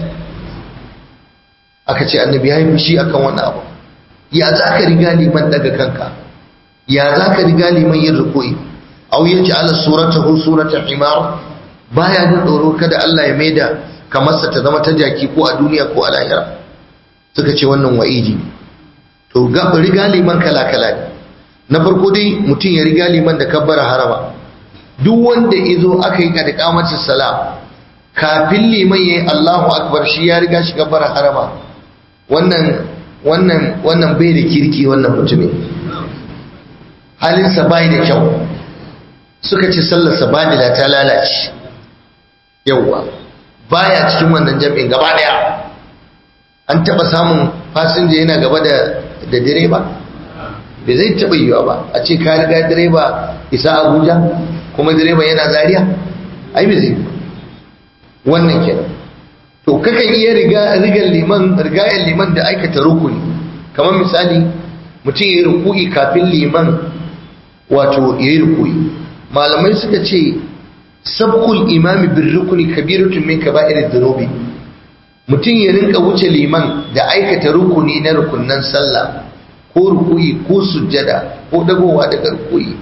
aka ce annabi ya yi fushi akan wannan abu ya za ka riga liman daga kanka ya za ka riga liman yin rukuyi au ya ci ala suratahu surata himar baya jin tsoro kada Allah ya maida kamarsa ta zama ta jaki ko a duniya ko a lahira suka ce wannan wa'idi to ga riga liman kala kala ne na farko dai mutum ya riga liman da kabbara harama duk wanda izo aka yi kada kamacin salam kafin liman yayi Allahu akbar shi ya riga shi kabbara harama wannan wannan wannan bai da kirki wannan mutumin halinsa bai da kyau suka ce sallarsa badila ta lalace yawwa baya cikin wannan jam'in gaba daya an taba samun fasinja yana gaba da da direba bai zai taba yiwa ba a ce ka riga direba isa abuja kuma direba yana zariya ai bai zai wannan kenan to kakan iya riga rigar liman rigayar liman da aikata rukuni kamar misali mutum ya yi ruku'i kafin liman wato ya yi ruku'i malamai suka ce sabkul imami bin rukuni kabiratun min kaba'ir dhunubi mutum ya rinka wuce liman da aikata rukuni na rukunnan sallah ko ruku'i ko sujjada ko dagowa daga ruku'i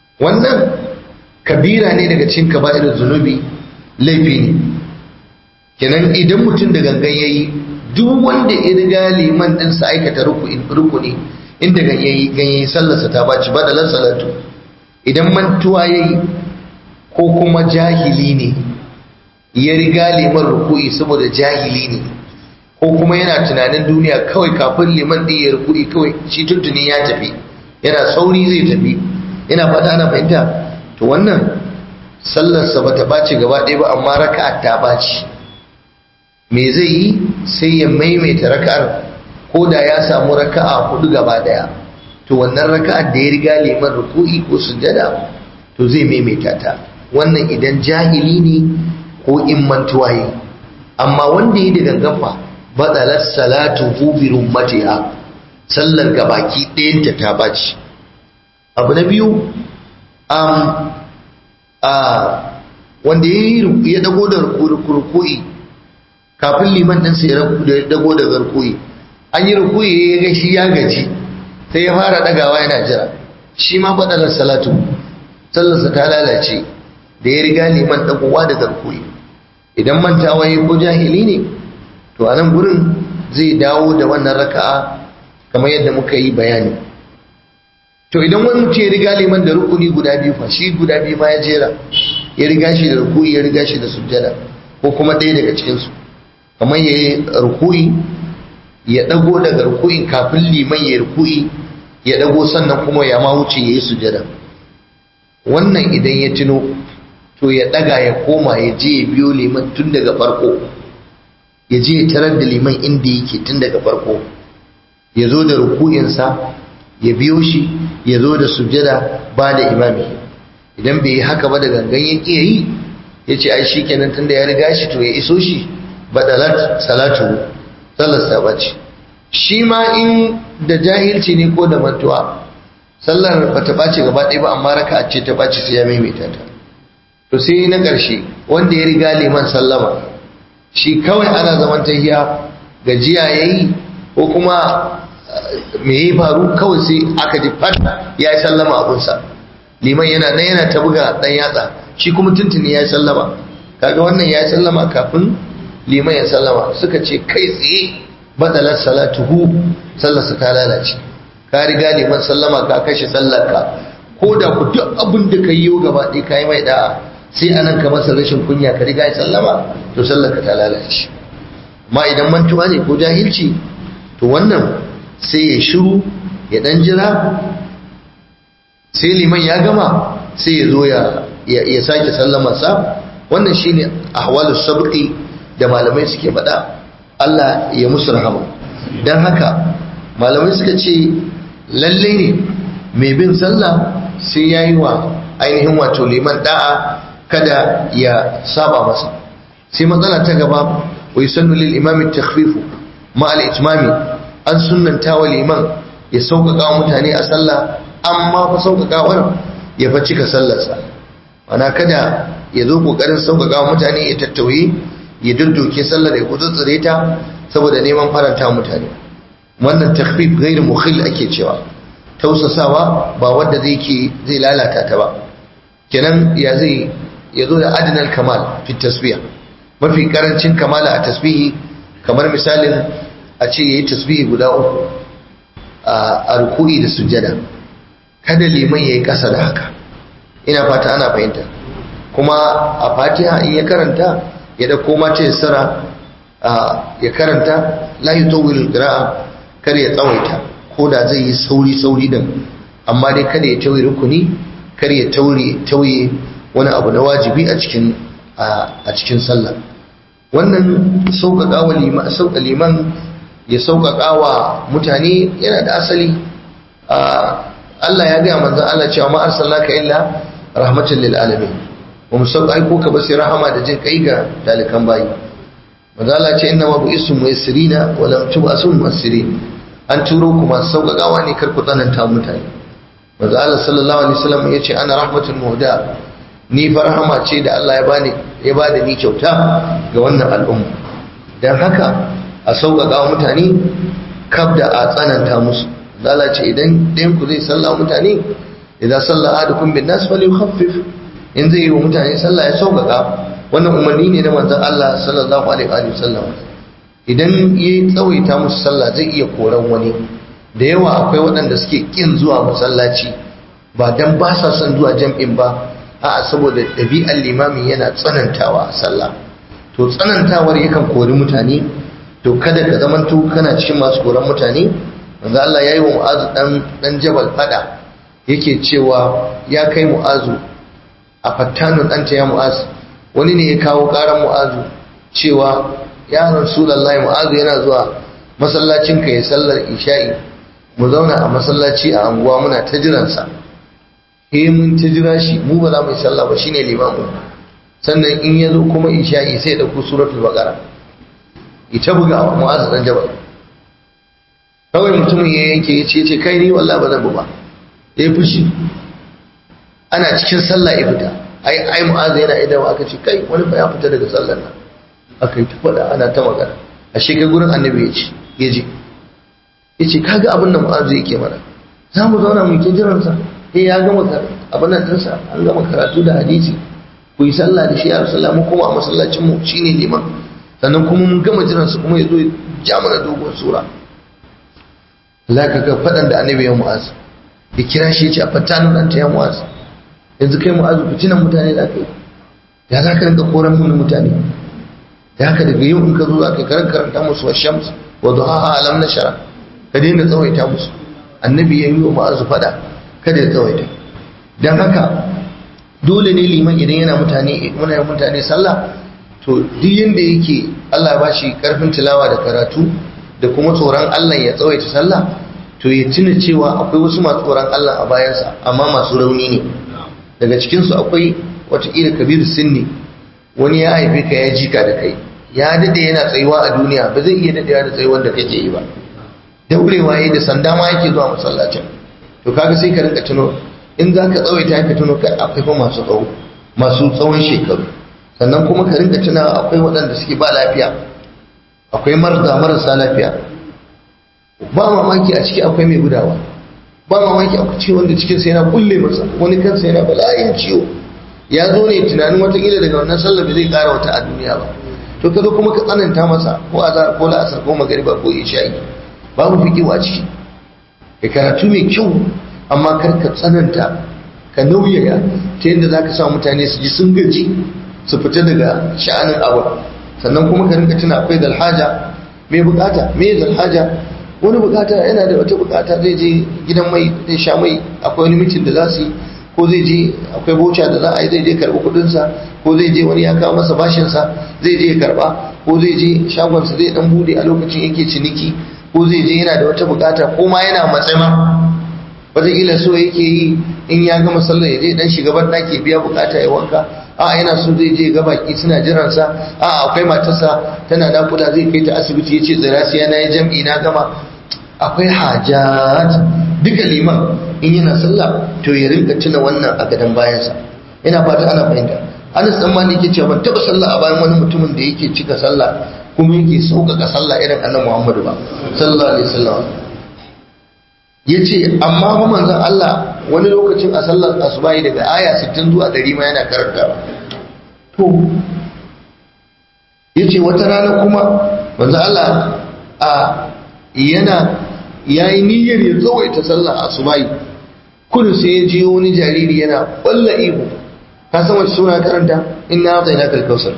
wannan kabira ne daga cikin kaba'ir zunubi laifi ne kenan idan mutum da gangan yayi duk wanda ya riga liman din sa aikata rukuni inda ganyayi ganyayi sallarsa ta baci badalan salatu idan mantuwa yayi ko kuma jahili ne ya riga liman ruku'i saboda jahili ne ko kuma yana tunanin duniya kawai kafin liman din ya ruku'i kawai shi tuntuni ya tafi yana sauri zai tafi yana fata ana fahimta to wannan sallarsa bata ɓaci gaba ɗaya ba amma raka'a ta ɓaci me zai yi sai ya maimaita raka'ar ko da ya samu raka'a hudu gaba ɗaya to wannan raka'ar da ya riga liman ruku'i ko sujada to zai maimaita ta wannan idan jahili ne ko in mantuwa yi amma wanda yi da gangafa batsalar salatu bi rummatiha sallar gabaki ɗayanta ta ɓaci abu na biyu wanda ya dago da ruku'i kafin liman ɗinsa ya dago da ruku'i an yi ruku'i ya ga shi ya gaji sai ya fara ɗagawa yana jira shi ma faɗalar salatu sallarsa ta lalace da ya riga liman ɗagowa da ruku'i idan mantawa ya ko jahili ne to a nan gurin zai dawo da wannan raka'a kamar yadda muka yi bayani to idan wani mutum ya riga liman da rukuni guda biyu fa shi guda biyu ma ya jera ya riga shi da rukuni ya riga shi da sujjada ko kuma ɗaya daga cikinsu kamar ya yi rukuni ya ɗago daga rukunin kafin liman ya rukuni ya ɗago sannan kuma ya ma wuce ya yi sujjada wannan idan ya tuno to ya ɗaga ya koma ya je ya biyo liman tun daga farko ya je ya tarar da liman inda yake tun daga farko ya zo da rukuninsa ya biyo shi ya zo da sujjada ba da imami idan bai yi haka ba da gangan ya ƙi yi ya ce ai shi kenan tunda ya riga shi to ya iso shi badalat salatu sallar ta bace shi ma in da jahilci ne ko da mantuwa sallar ba ta ɓace gaba ɗaya ba amma raka ce ta ɓace sai ya maimaita ta to sai na ƙarshe wanda ya riga liman sallama shi kawai ana zaman tahiya gajiya yayi ko kuma me yi faru kawai sai aka ji fat ya yi sallama abunsa liman yana nan yana ta buga dan yatsa shi kuma tuntuni ya yi sallama kaga wannan ya yi sallama kafin liman ya sallama suka ce kai tsaye badalar salatuhu sallarsa ta lalace ka riga liman sallama ka kashe sallarka ko da ku duk abin da ka yi gaba ɗaya ka yi mai da'a sai anan ka masa rashin kunya ka riga ya sallama to sallarka ta lalace amma idan mantuwa ne ko jahilci to wannan sai ya shiru ya dan jira sai liman ya gama sai ya zo ya sake sallamarsa wannan shine ahwalus sabqi da malamai suke faɗa Allah ya musu rahama dan haka malamai suka ce lalle ne mai bin sallah sai yayi wa ainihin wato liman da'a kada ya saba masa sai matsala ta gaba wa yusannu lil imami takhfifu ma al itmami an sunnanta wa liman ya sauƙaƙa wa mutane a sallah amma fa sauƙaƙawar ya fa cika sallarsa ana kada ya zo ƙoƙarin sauƙaƙa wa mutane ya tattauye ya dudduke sallar ya kutsutsure ta saboda neman faranta mutane wannan takhfif ghairu mukhil ake cewa tausasawa ba wanda zai ke zai lalata ta ba kenan ya zai ya zo da adinal kamal fi tasbih mafi karancin kamala a tasbihi kamar misalin a ce yayi tasbihi guda uku a ruku'i da sujjada kada liman yayi kasa da haka ina fata ana fahimta kuma a fatiha in ya karanta ya da koma ta yassara ya karanta la yutawwil qira'a kar ya tsawaita ko da zai yi sauri sauri din amma dai kada ya tauye rukuni kar ya taure tauye wani abu na wajibi a cikin a cikin sallah wannan sauƙaƙa wa liman sauƙa liman ya sauƙaƙa wa mutane yana da asali Allah ya gaya manzon Allah cewa ma arsalnaka illa rahmatan lil alamin wa musauƙa ko ka basi rahama da jin kai ga dalikan bayi manzon Allah ce inna ma bu'istu muyassirina wa lam tub'asu muyassirin an turo ku masu sauƙaƙawa ne kar ku tsananta mutane manzon Allah sallallahu alaihi wasallam ya ce ana rahmatul muhda ni fa rahama ce da Allah ya bani ya bada ni kyauta ga wannan al'umma dan haka a sauƙaƙa wa mutane kaf da a tsananta musu zala ce idan ɗayan ku zai salla mutane idan salla ahadukum bin nas fal yukhaffif in zai yi wa mutane sallah ya sauƙaƙa wannan umarni ne na manzon Allah sallallahu alaihi wa sallam idan ya tsawaita musu sallah zai iya koran wani da yawa akwai waɗanda suke kin zuwa masallaci ba dan ba sa son zuwa jam'in ba a'a saboda ɗabi'ar limamin yana tsanantawa a sallah to tsanantawar yakan kori mutane to kada ka zamanto kana cikin masu koran mutane manzo Allah yayi wa Mu'azu dan dan Jabal fada yake cewa ya kai Mu'azu a fattanun ɗanta ya Mu'azu wani ne ya kawo ƙaran Mu'azu cewa ya Rasulullahi Mu'azu yana zuwa masallacin ka ya sallar isha'i mu zauna a masallaci a anguwa muna ta jiransa eh mun ta jira shi mu ba za mu yi sallah ba shine limamu sannan in ya zo kuma isha'i sai da ku suratul baqara ita buga wa Mu'azu dan Jabal kawai mutumin ya yanke ya ce ce kai ni wallahi ba zan ba ya fushi ana cikin sallah ya fita ai ai mu'azu yana idan aka ce kai wani fa ya fita daga sallar nan aka yi ta faɗa ana ta magana a kai gurin annabi ya ce ya je ya ce kaga abin da mu'azu yake mana za mu zauna mu ke jiransa eh ya gama abin nan ɗinsa an gama karatu da hadisi ku yi sallah da shi ya rasulullah mu kuma a masallacin mu shine liman sannan kuma mun gama jiransa kuma ya zo ya ja mana dogon sura za ka ga faɗan da annabi ya mu'azu ya kira shi ya ce a fattanin ɗanta ya mu'azu yanzu kai mu'azu fitinan mutane za ka yi ya za ka rinka koran mun mutane ya haka daga yau in ka zo za ka karan karanta musu wa shams wa duhaha alam na shara ka daina tsawaita musu annabi ya yi wa mu'azu faɗa kada ya tsawaita don haka dole ne liman idan yana mutane muna mutane sallah to duk yanda yake Allah ya bashi karfin tilawa da karatu da kuma tsoron Allah ya tsawaita sallah to ya tuna cewa akwai wasu masu tsoron Allah a bayansa amma masu rauni ne daga cikinsu akwai watakila kabiru sinni wani ya haife ka ya jika da kai ya dade yana tsayuwa a duniya ba zai iya dadewa da tsayuwar da kake yi ba daurewa yi da sanda ma yake zuwa masallacin to kaga sai ka rinka tuno in za ka tsawaita ka tuno ka akwai fa masu tsawo masu tsawon shekaru sannan kuma ka rinka tuna akwai waɗanda suke ba lafiya akwai marza marasa lafiya ba mamaki a ciki akwai mai gudawa ba mamaki akwai ciwo wanda cikin sai yana kulle masa wani kansa yana bala'in ciwo ya zo ne tunanin watakila daga wannan sallar zai kara wata a duniya ba to ka zo kuma ka tsananta masa ko azhar ko la'asar ko magariba ko isha'i babu fikiwa a ciki ka karatu mai kyau amma kar ka tsananta ka nauyaya ta yadda za ka sa mutane su ji sun gaji su fita daga sha'anin abu sannan kuma ka rinka tuna akwai dalhaja mai bukata mai dalhaja wani bukata yana da wata bukata zai je gidan mai zai sha mai akwai wani mitin da za su yi ko zai je akwai boca da za a yi zai je karɓi kuɗinsa ko zai je wani ya kawo masa bashinsa zai je karɓa ko zai je shagonsa zai dan bude a lokacin yake ciniki ko zai je yana da wata bukata ko ma yana matsama wataƙila so yake yi in ya gama sallar ya je dan shiga ban ɗaki biya bukata ya wanka a yana so zai je ga baki suna jiransa a akwai matarsa tana nakuda zai kai ta asibiti ya ce tsira sai na yi jam'i na gama akwai hajat duka liman in yana sallah to ya rinka tuna wannan a gadon bayansa ina fata ana fahimta anas dan malik yake cewa ban taba sallah a bayan wani mutumin da yake cika sallah kuma yake sauƙaƙa sallah irin annabi Muhammadu ba sallallahu alaihi wasallam yace amma fa manzon Allah wani lokacin a sallar asubahi daga aya 60 zuwa 100 ma yana karantawa to yace wata rana kuma manzon Allah a yana yayi niyyar ya tsawaita sallar asubahi kudu sai ya ji wani jariri yana ƙwalla ihu ka san wace suna karanta inna atayna kal kausar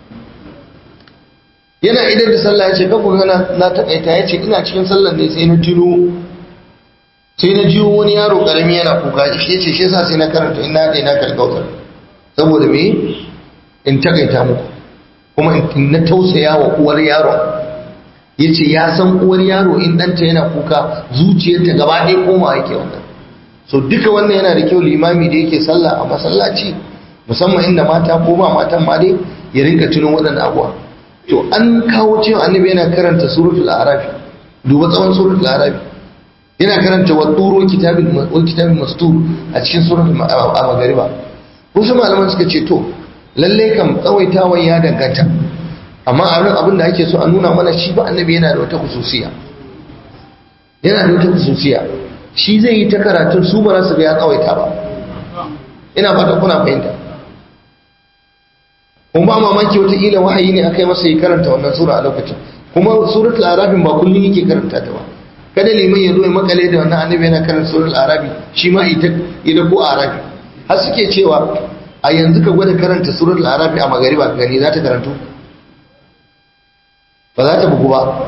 yana idan da sallah ya ce ka ku gana na takaita ya ce ina cikin sallar ne sai na tuno sai na jiyo wani yaro karami yana kuka shi ce shi yasa sai na karanta inna atayna kal kausar saboda me in takaita muku kuma in na tausaya wa uwar yaron ya ce ya san uwar yaro in ɗanta yana kuka zuciyarta gaba ɗaya koma yake wannan so duka wannan yana da kyau limami da yake sallah a masallaci musamman inda mata ko ba matan ma dai ya rinka tuno waɗannan abuwa to an kawo cewa annabi yana karanta suratul arafi duba tsawon suratul arafi yana karanta wa turo kitabin wa kitabin mastur a cikin suratul a magariba wasu malaman suka ce to lalle kam tsawaitawan ya danganta amma a abin da ake so a nuna mana shi ba annabi yana da wata khususiya yana da wata khususiya shi zai yi ta karatun su ba su ga ya tsawaita ba ina fata kuna fahimta kuma ba mamaki wataƙila wahayi ne aka yi masa ya karanta wannan sura a lokacin kuma suratul arafin ba kullum yake karanta ta ba kada liman ya zo ya makale da wannan annabi yana karanta suratul arabi shi ma ita ida ko arabi har suke cewa a yanzu ka gwada karanta suratul arabi a magariba ka gani za ta karantu ba za ta bugu ba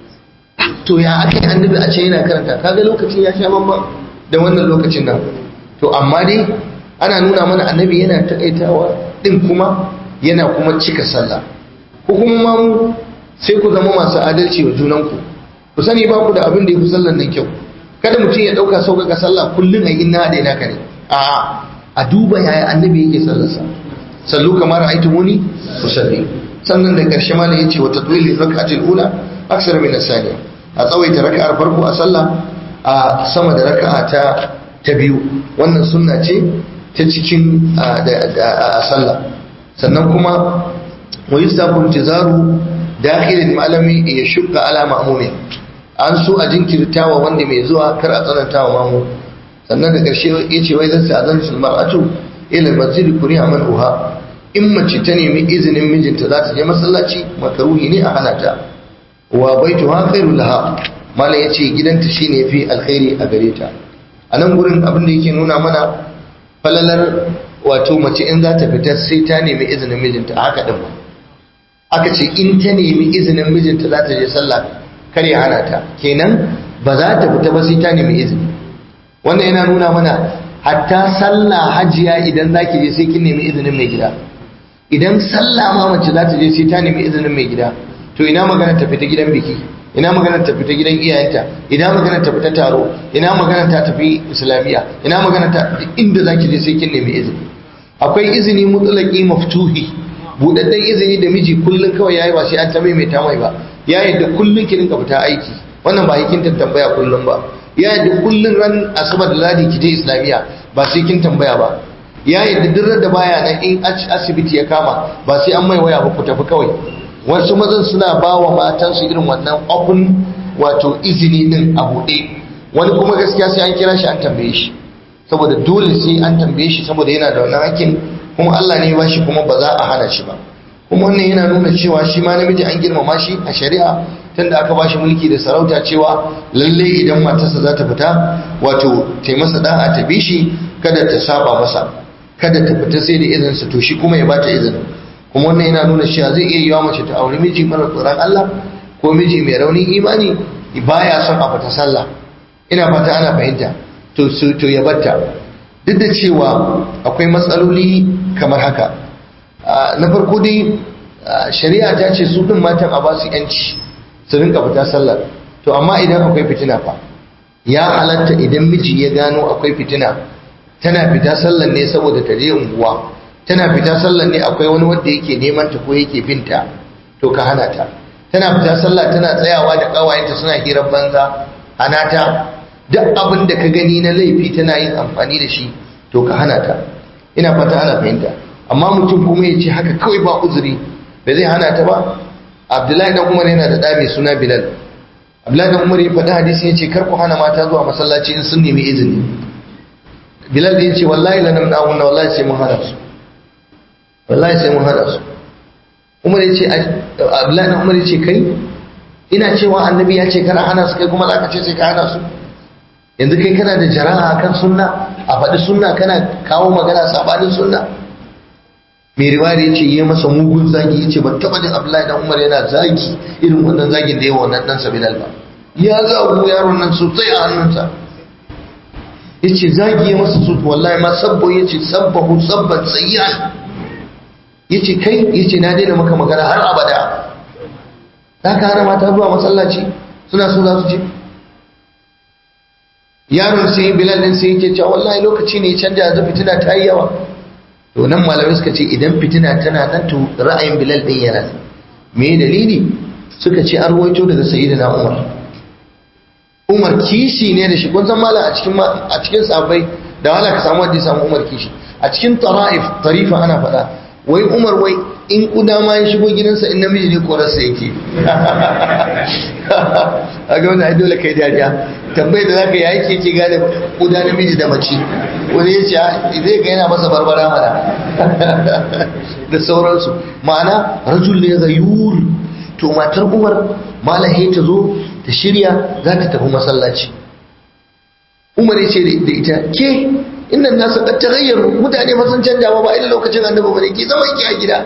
to ya aka yi annabi a ce yana karanta kaga lokacin ya sha bamban da wannan lokacin nan to amma dai ana nuna mana annabi yana takaitawa din kuma yana kuma cika sallah ko kuma ma mu sai ku zama masu adalci wa junanku ku sani ba ku da abin da ya fi sallan nan kyau kada mutum ya ɗauka sauƙaƙa sallah kullum a inna da ina kare a a duba yaya annabi yake sallarsa sallu kamar aitu muni ku salli sannan da ƙarshe ma ya ce wa tatwili raka'atul ula aksar min as-saniya a tsawaita raka'ar farko a sallah a sama da raka'a ta ta biyu wannan sunna ce ta cikin a sallah sannan kuma wa yusafu intizaru dakhilin malami ya shukka ala ma'mumi an so a jinkirtawa wanda mai zuwa kar a tsananta wa mamu sannan da ƙarshe ya ce wai zan sa'azan sul mar'atu ila masjid kuriya man uha in mace ta nemi izinin mijinta za ta je masallaci makaruhi ne a hana ta wa baituha khairul laha malam yace gidanta shine fi alkhairi a gare ta a nan gurin abin da yake nuna mana falalar wato mace in za ta fita sai ta nemi izinin mijinta a haka din ba aka ce in ta nemi izinin mijinta za ta je sallah kar ya hana ta kenan ba za ta fita ba sai ta nemi izini wannan yana nuna mana hatta sallah hajiya idan za ki je sai kin nemi izinin mai gida idan sallah ma mace za ta je sai ta nemi izinin mai gida to ina magana ta fita gidan biki ina magana ta fita gidan iyayenta ina magana ta fita taro ina magana ta tafi islamiya ina magana ta inda zaki je sai kin nemi izini akwai izini mutlaqi maftuhi budadden izini da miji kullun kawai yayi ba sai an ta maimaita mai ba ya yadda kullun ki rinka fita aiki wannan ba hikin tambaya kullun ba ya yadda kullun ran asabar da ladi ki je islamiya ba sai kin tambaya ba ya yadda duk da baya nan in asibiti ya kama ba sai an mai waya ba ku tafi kawai wasu mazan suna ba wa matansu irin wannan open wato izini din a buɗe wani kuma gaskiya sai an kira shi an tambaye shi saboda dole sai an tambaye shi saboda yana da wannan hakkin kuma Allah ne ba shi kuma ba za a hana shi ba kuma wannan yana nuna cewa shi ma namiji an girmama shi a shari'a tunda aka ba shi mulki da sarauta cewa lalle idan matarsa za ta fita wato ta masa da'a ta bi shi kada ta saba masa kada ta fita sai da izinsa to shi kuma ya bata izinin kuma wannan yana nuna cewa zai iya yiwa mace ta auri miji mara tsoron Allah ko miji mai raunin imani baya son a fita sallah ina fata ana fahimta to to ya batta duk da cewa akwai matsaloli kamar haka na farko dai shari'a ta ce su din matan a ba su yanci su rinka fita sallar to amma idan akwai fitina fa ya halatta idan miji ya gano akwai fitina tana fita sallar ne saboda ta je unguwa tana fita sallar ne akwai wani wanda yake neman ta ko yake binta to ka hana ta tana fita sallah tana tsayawa da kawayenta suna hirar banza hana ta duk abin da ka gani na laifi tana yin amfani da shi to ka hana ta ina fata ana fahimta amma mutum kuma ya ce haka kawai ba uzuri ba zai hana ta ba abdullahi dan umar yana da ɗa mai suna bilal abdullahi dan umar ya faɗi hadisi ya ce kar ku hana mata zuwa masallaci in sun nemi izini bilal ya ce wallahi lanam na'unna wallahi sai mun hana su wallahi sai mun hada su umar yace abdullahi na umar yace kai ina cewa annabi ya ce kana hana su kai kuma zaka ce sai ka hana su yanzu kai kana da jara'a akan sunna a faɗi sunna kana kawo magana sabanin sunna mai riwaya yace yi masa mugun zagi yace ban taba jin abdullahi dan umar yana zagi irin wannan zagin da yawa wannan dan sabilal ba ya zagu yaron nan sosai a hannunsa yace zagi ya masa su wallahi ma sabbo yace sabbahu sabban sayyan yace kai yace na daina maka magana har abada za ka hana mata zuwa masallaci suna so za su je yaron sai bilal din sai yake cewa wallahi lokaci ne canja yanzu fitina ta yi yawa to nan malamai suka ce idan fitina tana nan to ra'ayin bilal din yana me dalili suka ce an ruwaito daga sayyidina umar umar kishi ne da shi kun san malam a cikin a cikin sahabbai da wala ka samu wanda ya samu umar kishi a cikin tara'if tarifa ana faɗa wai umar wai in kuda ma ya shigo gidansa in namiji ne korarsa yake a ga wani dole kai dariya tambayar da zaka yi ke ke gane kuda namiji da mace wani ya ce zai ga yana masa barbara mana da sauransu ma'ana rajul ne gayur to matar umar malahe ta zo ta shirya za ta tafi masallaci umar ya ce da ita ke innan nasu qad taghayyaru mutane ba sun canja ba ba irin lokacin annabi bane ki zama ki a gida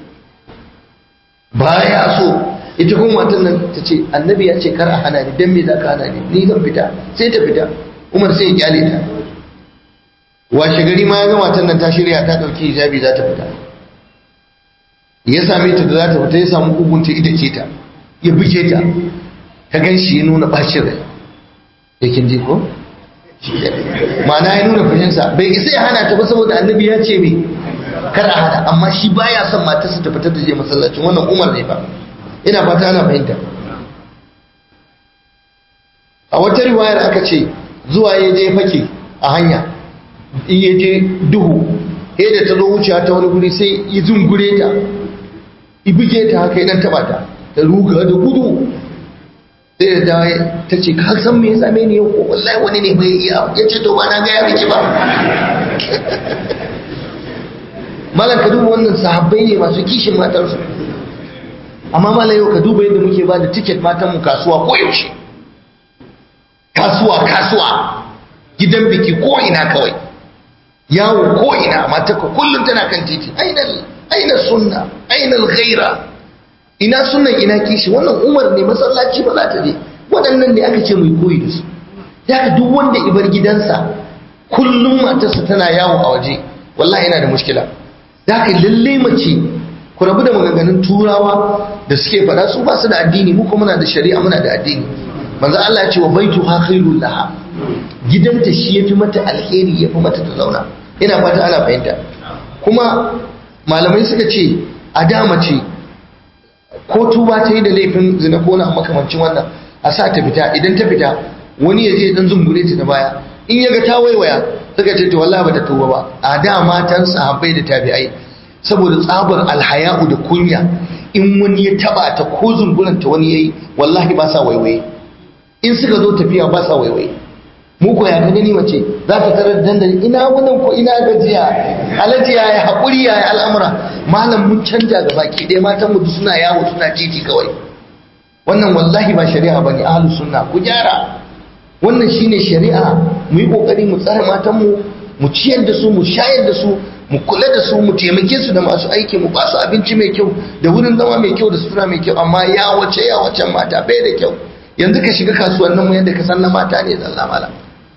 baya so ita kuma matan nan ta ce annabi ya ce kar a hana ni dan me zaka hana ni ni zan fita sai ta fita umar sai ya kyale ta washe gari ma ya ga matan nan ta shirya ta dauki hijabi za ta fita ya same ta da za ta fita ya samu kugunta ita ce ta ya buge ta ta gan shi ya nuna bacin rai yakin ji ko ma'ana ya nuna fushinsa bai isa ya hana ta ba saboda annabi ya ce me kar a hana amma shi baya son matarsa ta fitar da je masallacin wannan umar ne ba ina fata ana fahimta a wata riwayar aka ce zuwa ya je fake a hanya in ya je duhu sai da ta zo wucewa ta wani guri sai ya zungure ta ibige ta haka idan taba ta ta ruga da gudu sai da dawo ta ce ka san me ya same ni yau wallahi wani ne bai iya ya ce to ba na gaya miki ba malam ka duba wannan sahabbai ne masu kishin matarsu amma malam yau ka duba yadda muke ba da tiket matan mu kasuwa ko yaushe kasuwa kasuwa gidan biki ko ina kawai yawo ko ina matarka kullum tana kan titi ainal aina sunna ainal ghaira ina sunan ina kishi wannan umar ne masallaci ba za ta je waɗannan ne aka ce mai koyi da su ya duk wanda ibar gidansa kullum matarsa tana yawo a waje wallahi yana da mushkila da ka lalle mace ku rabu da maganganun turawa da suke faɗa su ba su da addini mu kuma muna da shari'a muna da addini manzo Allah ya ce wa baitu ha khairul laha gidanta shi yafi mata alheri yafi mata ta zauna ina fata ana fahimta kuma malamai suka ce a da mace ko tuba ta yi da laifin zina ko na makamancin wannan a sa ta fita idan ta fita wani ya je dan zungure ta da baya in ya ga ta waiwaya suka ce to wallahi bata tuba ba a da matan sahabbai da tabi'ai saboda tsabar alhaya'u da kunya in wani ya taba ta ko zunguran ta wani yayi wallahi ba sa waiwaye in suka zo tafiya ba sa waiwaye mu ko ya ka gani mace za ta tarar dandali ina wannan ko ina gajiya alaji ya yi haƙuri ya yi al'amura malam mun canja ga baki ɗaya matan mu suna yawo suna titi kawai wannan wallahi ba shari'a bane ahlus sunna ku gyara wannan shine shari'a mu yi kokari mu tsare matan mu mu ciyar da su mu shayar da su mu kula da su mu taimake su da masu aiki mu ba su abinci mai kyau da wurin zama mai kyau da sutura mai kyau amma ya wace ya wacen mata bai da kyau yanzu ka shiga kasuwannin mu yadda ka san na mata ne zalla malam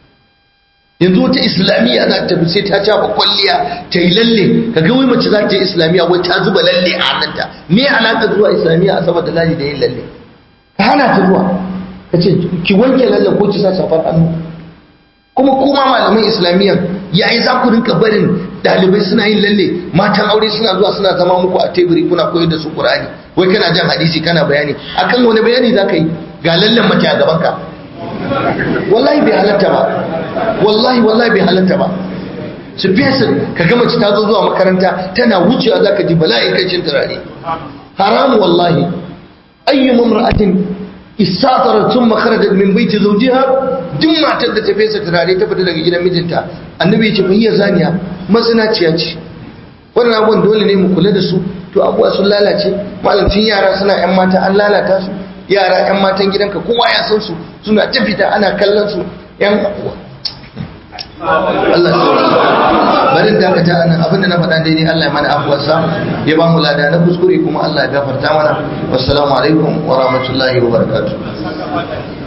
yanzu wata islamiyya za ta sai ta caba kwalliya ta yi lalle ka ga wai mace za ta yi islamiyya wai ta zuba lalle a hannunta me alaka zuwa islamiyya a saboda laji da yin lalle ka hana ta zuwa ka ce ki wanke lalle ko ki sa safar hannu kuma kuma malaman islamiyya yayi za ku rinka barin dalibai suna yin lalle matan aure suna zuwa suna zama muku a teburi kuna koyar da su qur'ani wai kana jan hadisi kana bayani akan wani bayani za ka yi ga lallen mace a gaban ka wallahi bai halatta ba wallahi wallahi bai halatta ba su fesa ka gama ci ta zo zuwa makaranta tana wucewa za ka ji bala'in kancin turare haramu wallahi ayyu mamra'atin istatarat thumma kharajat min baiti zawjiha duk matar da ta fesa turare ta fita daga gidan mijinta annabi ya ce fa hiya zaniya mazinaciya ce wannan abubuwan dole ne mu kula da su to abubuwa sun lalace malamcin yara suna yan mata an lalata su yara yan matan gidanka kowa ya san su suna ta fita ana kallon su yan Allah shi barin dakata anan abinda na faɗa daidai Allah ya mana afuwarsa ya ba mu lada na kuskure kuma Allah ya gafarta mana wassalamu alaikum wa rahmatullahi wa barakatuh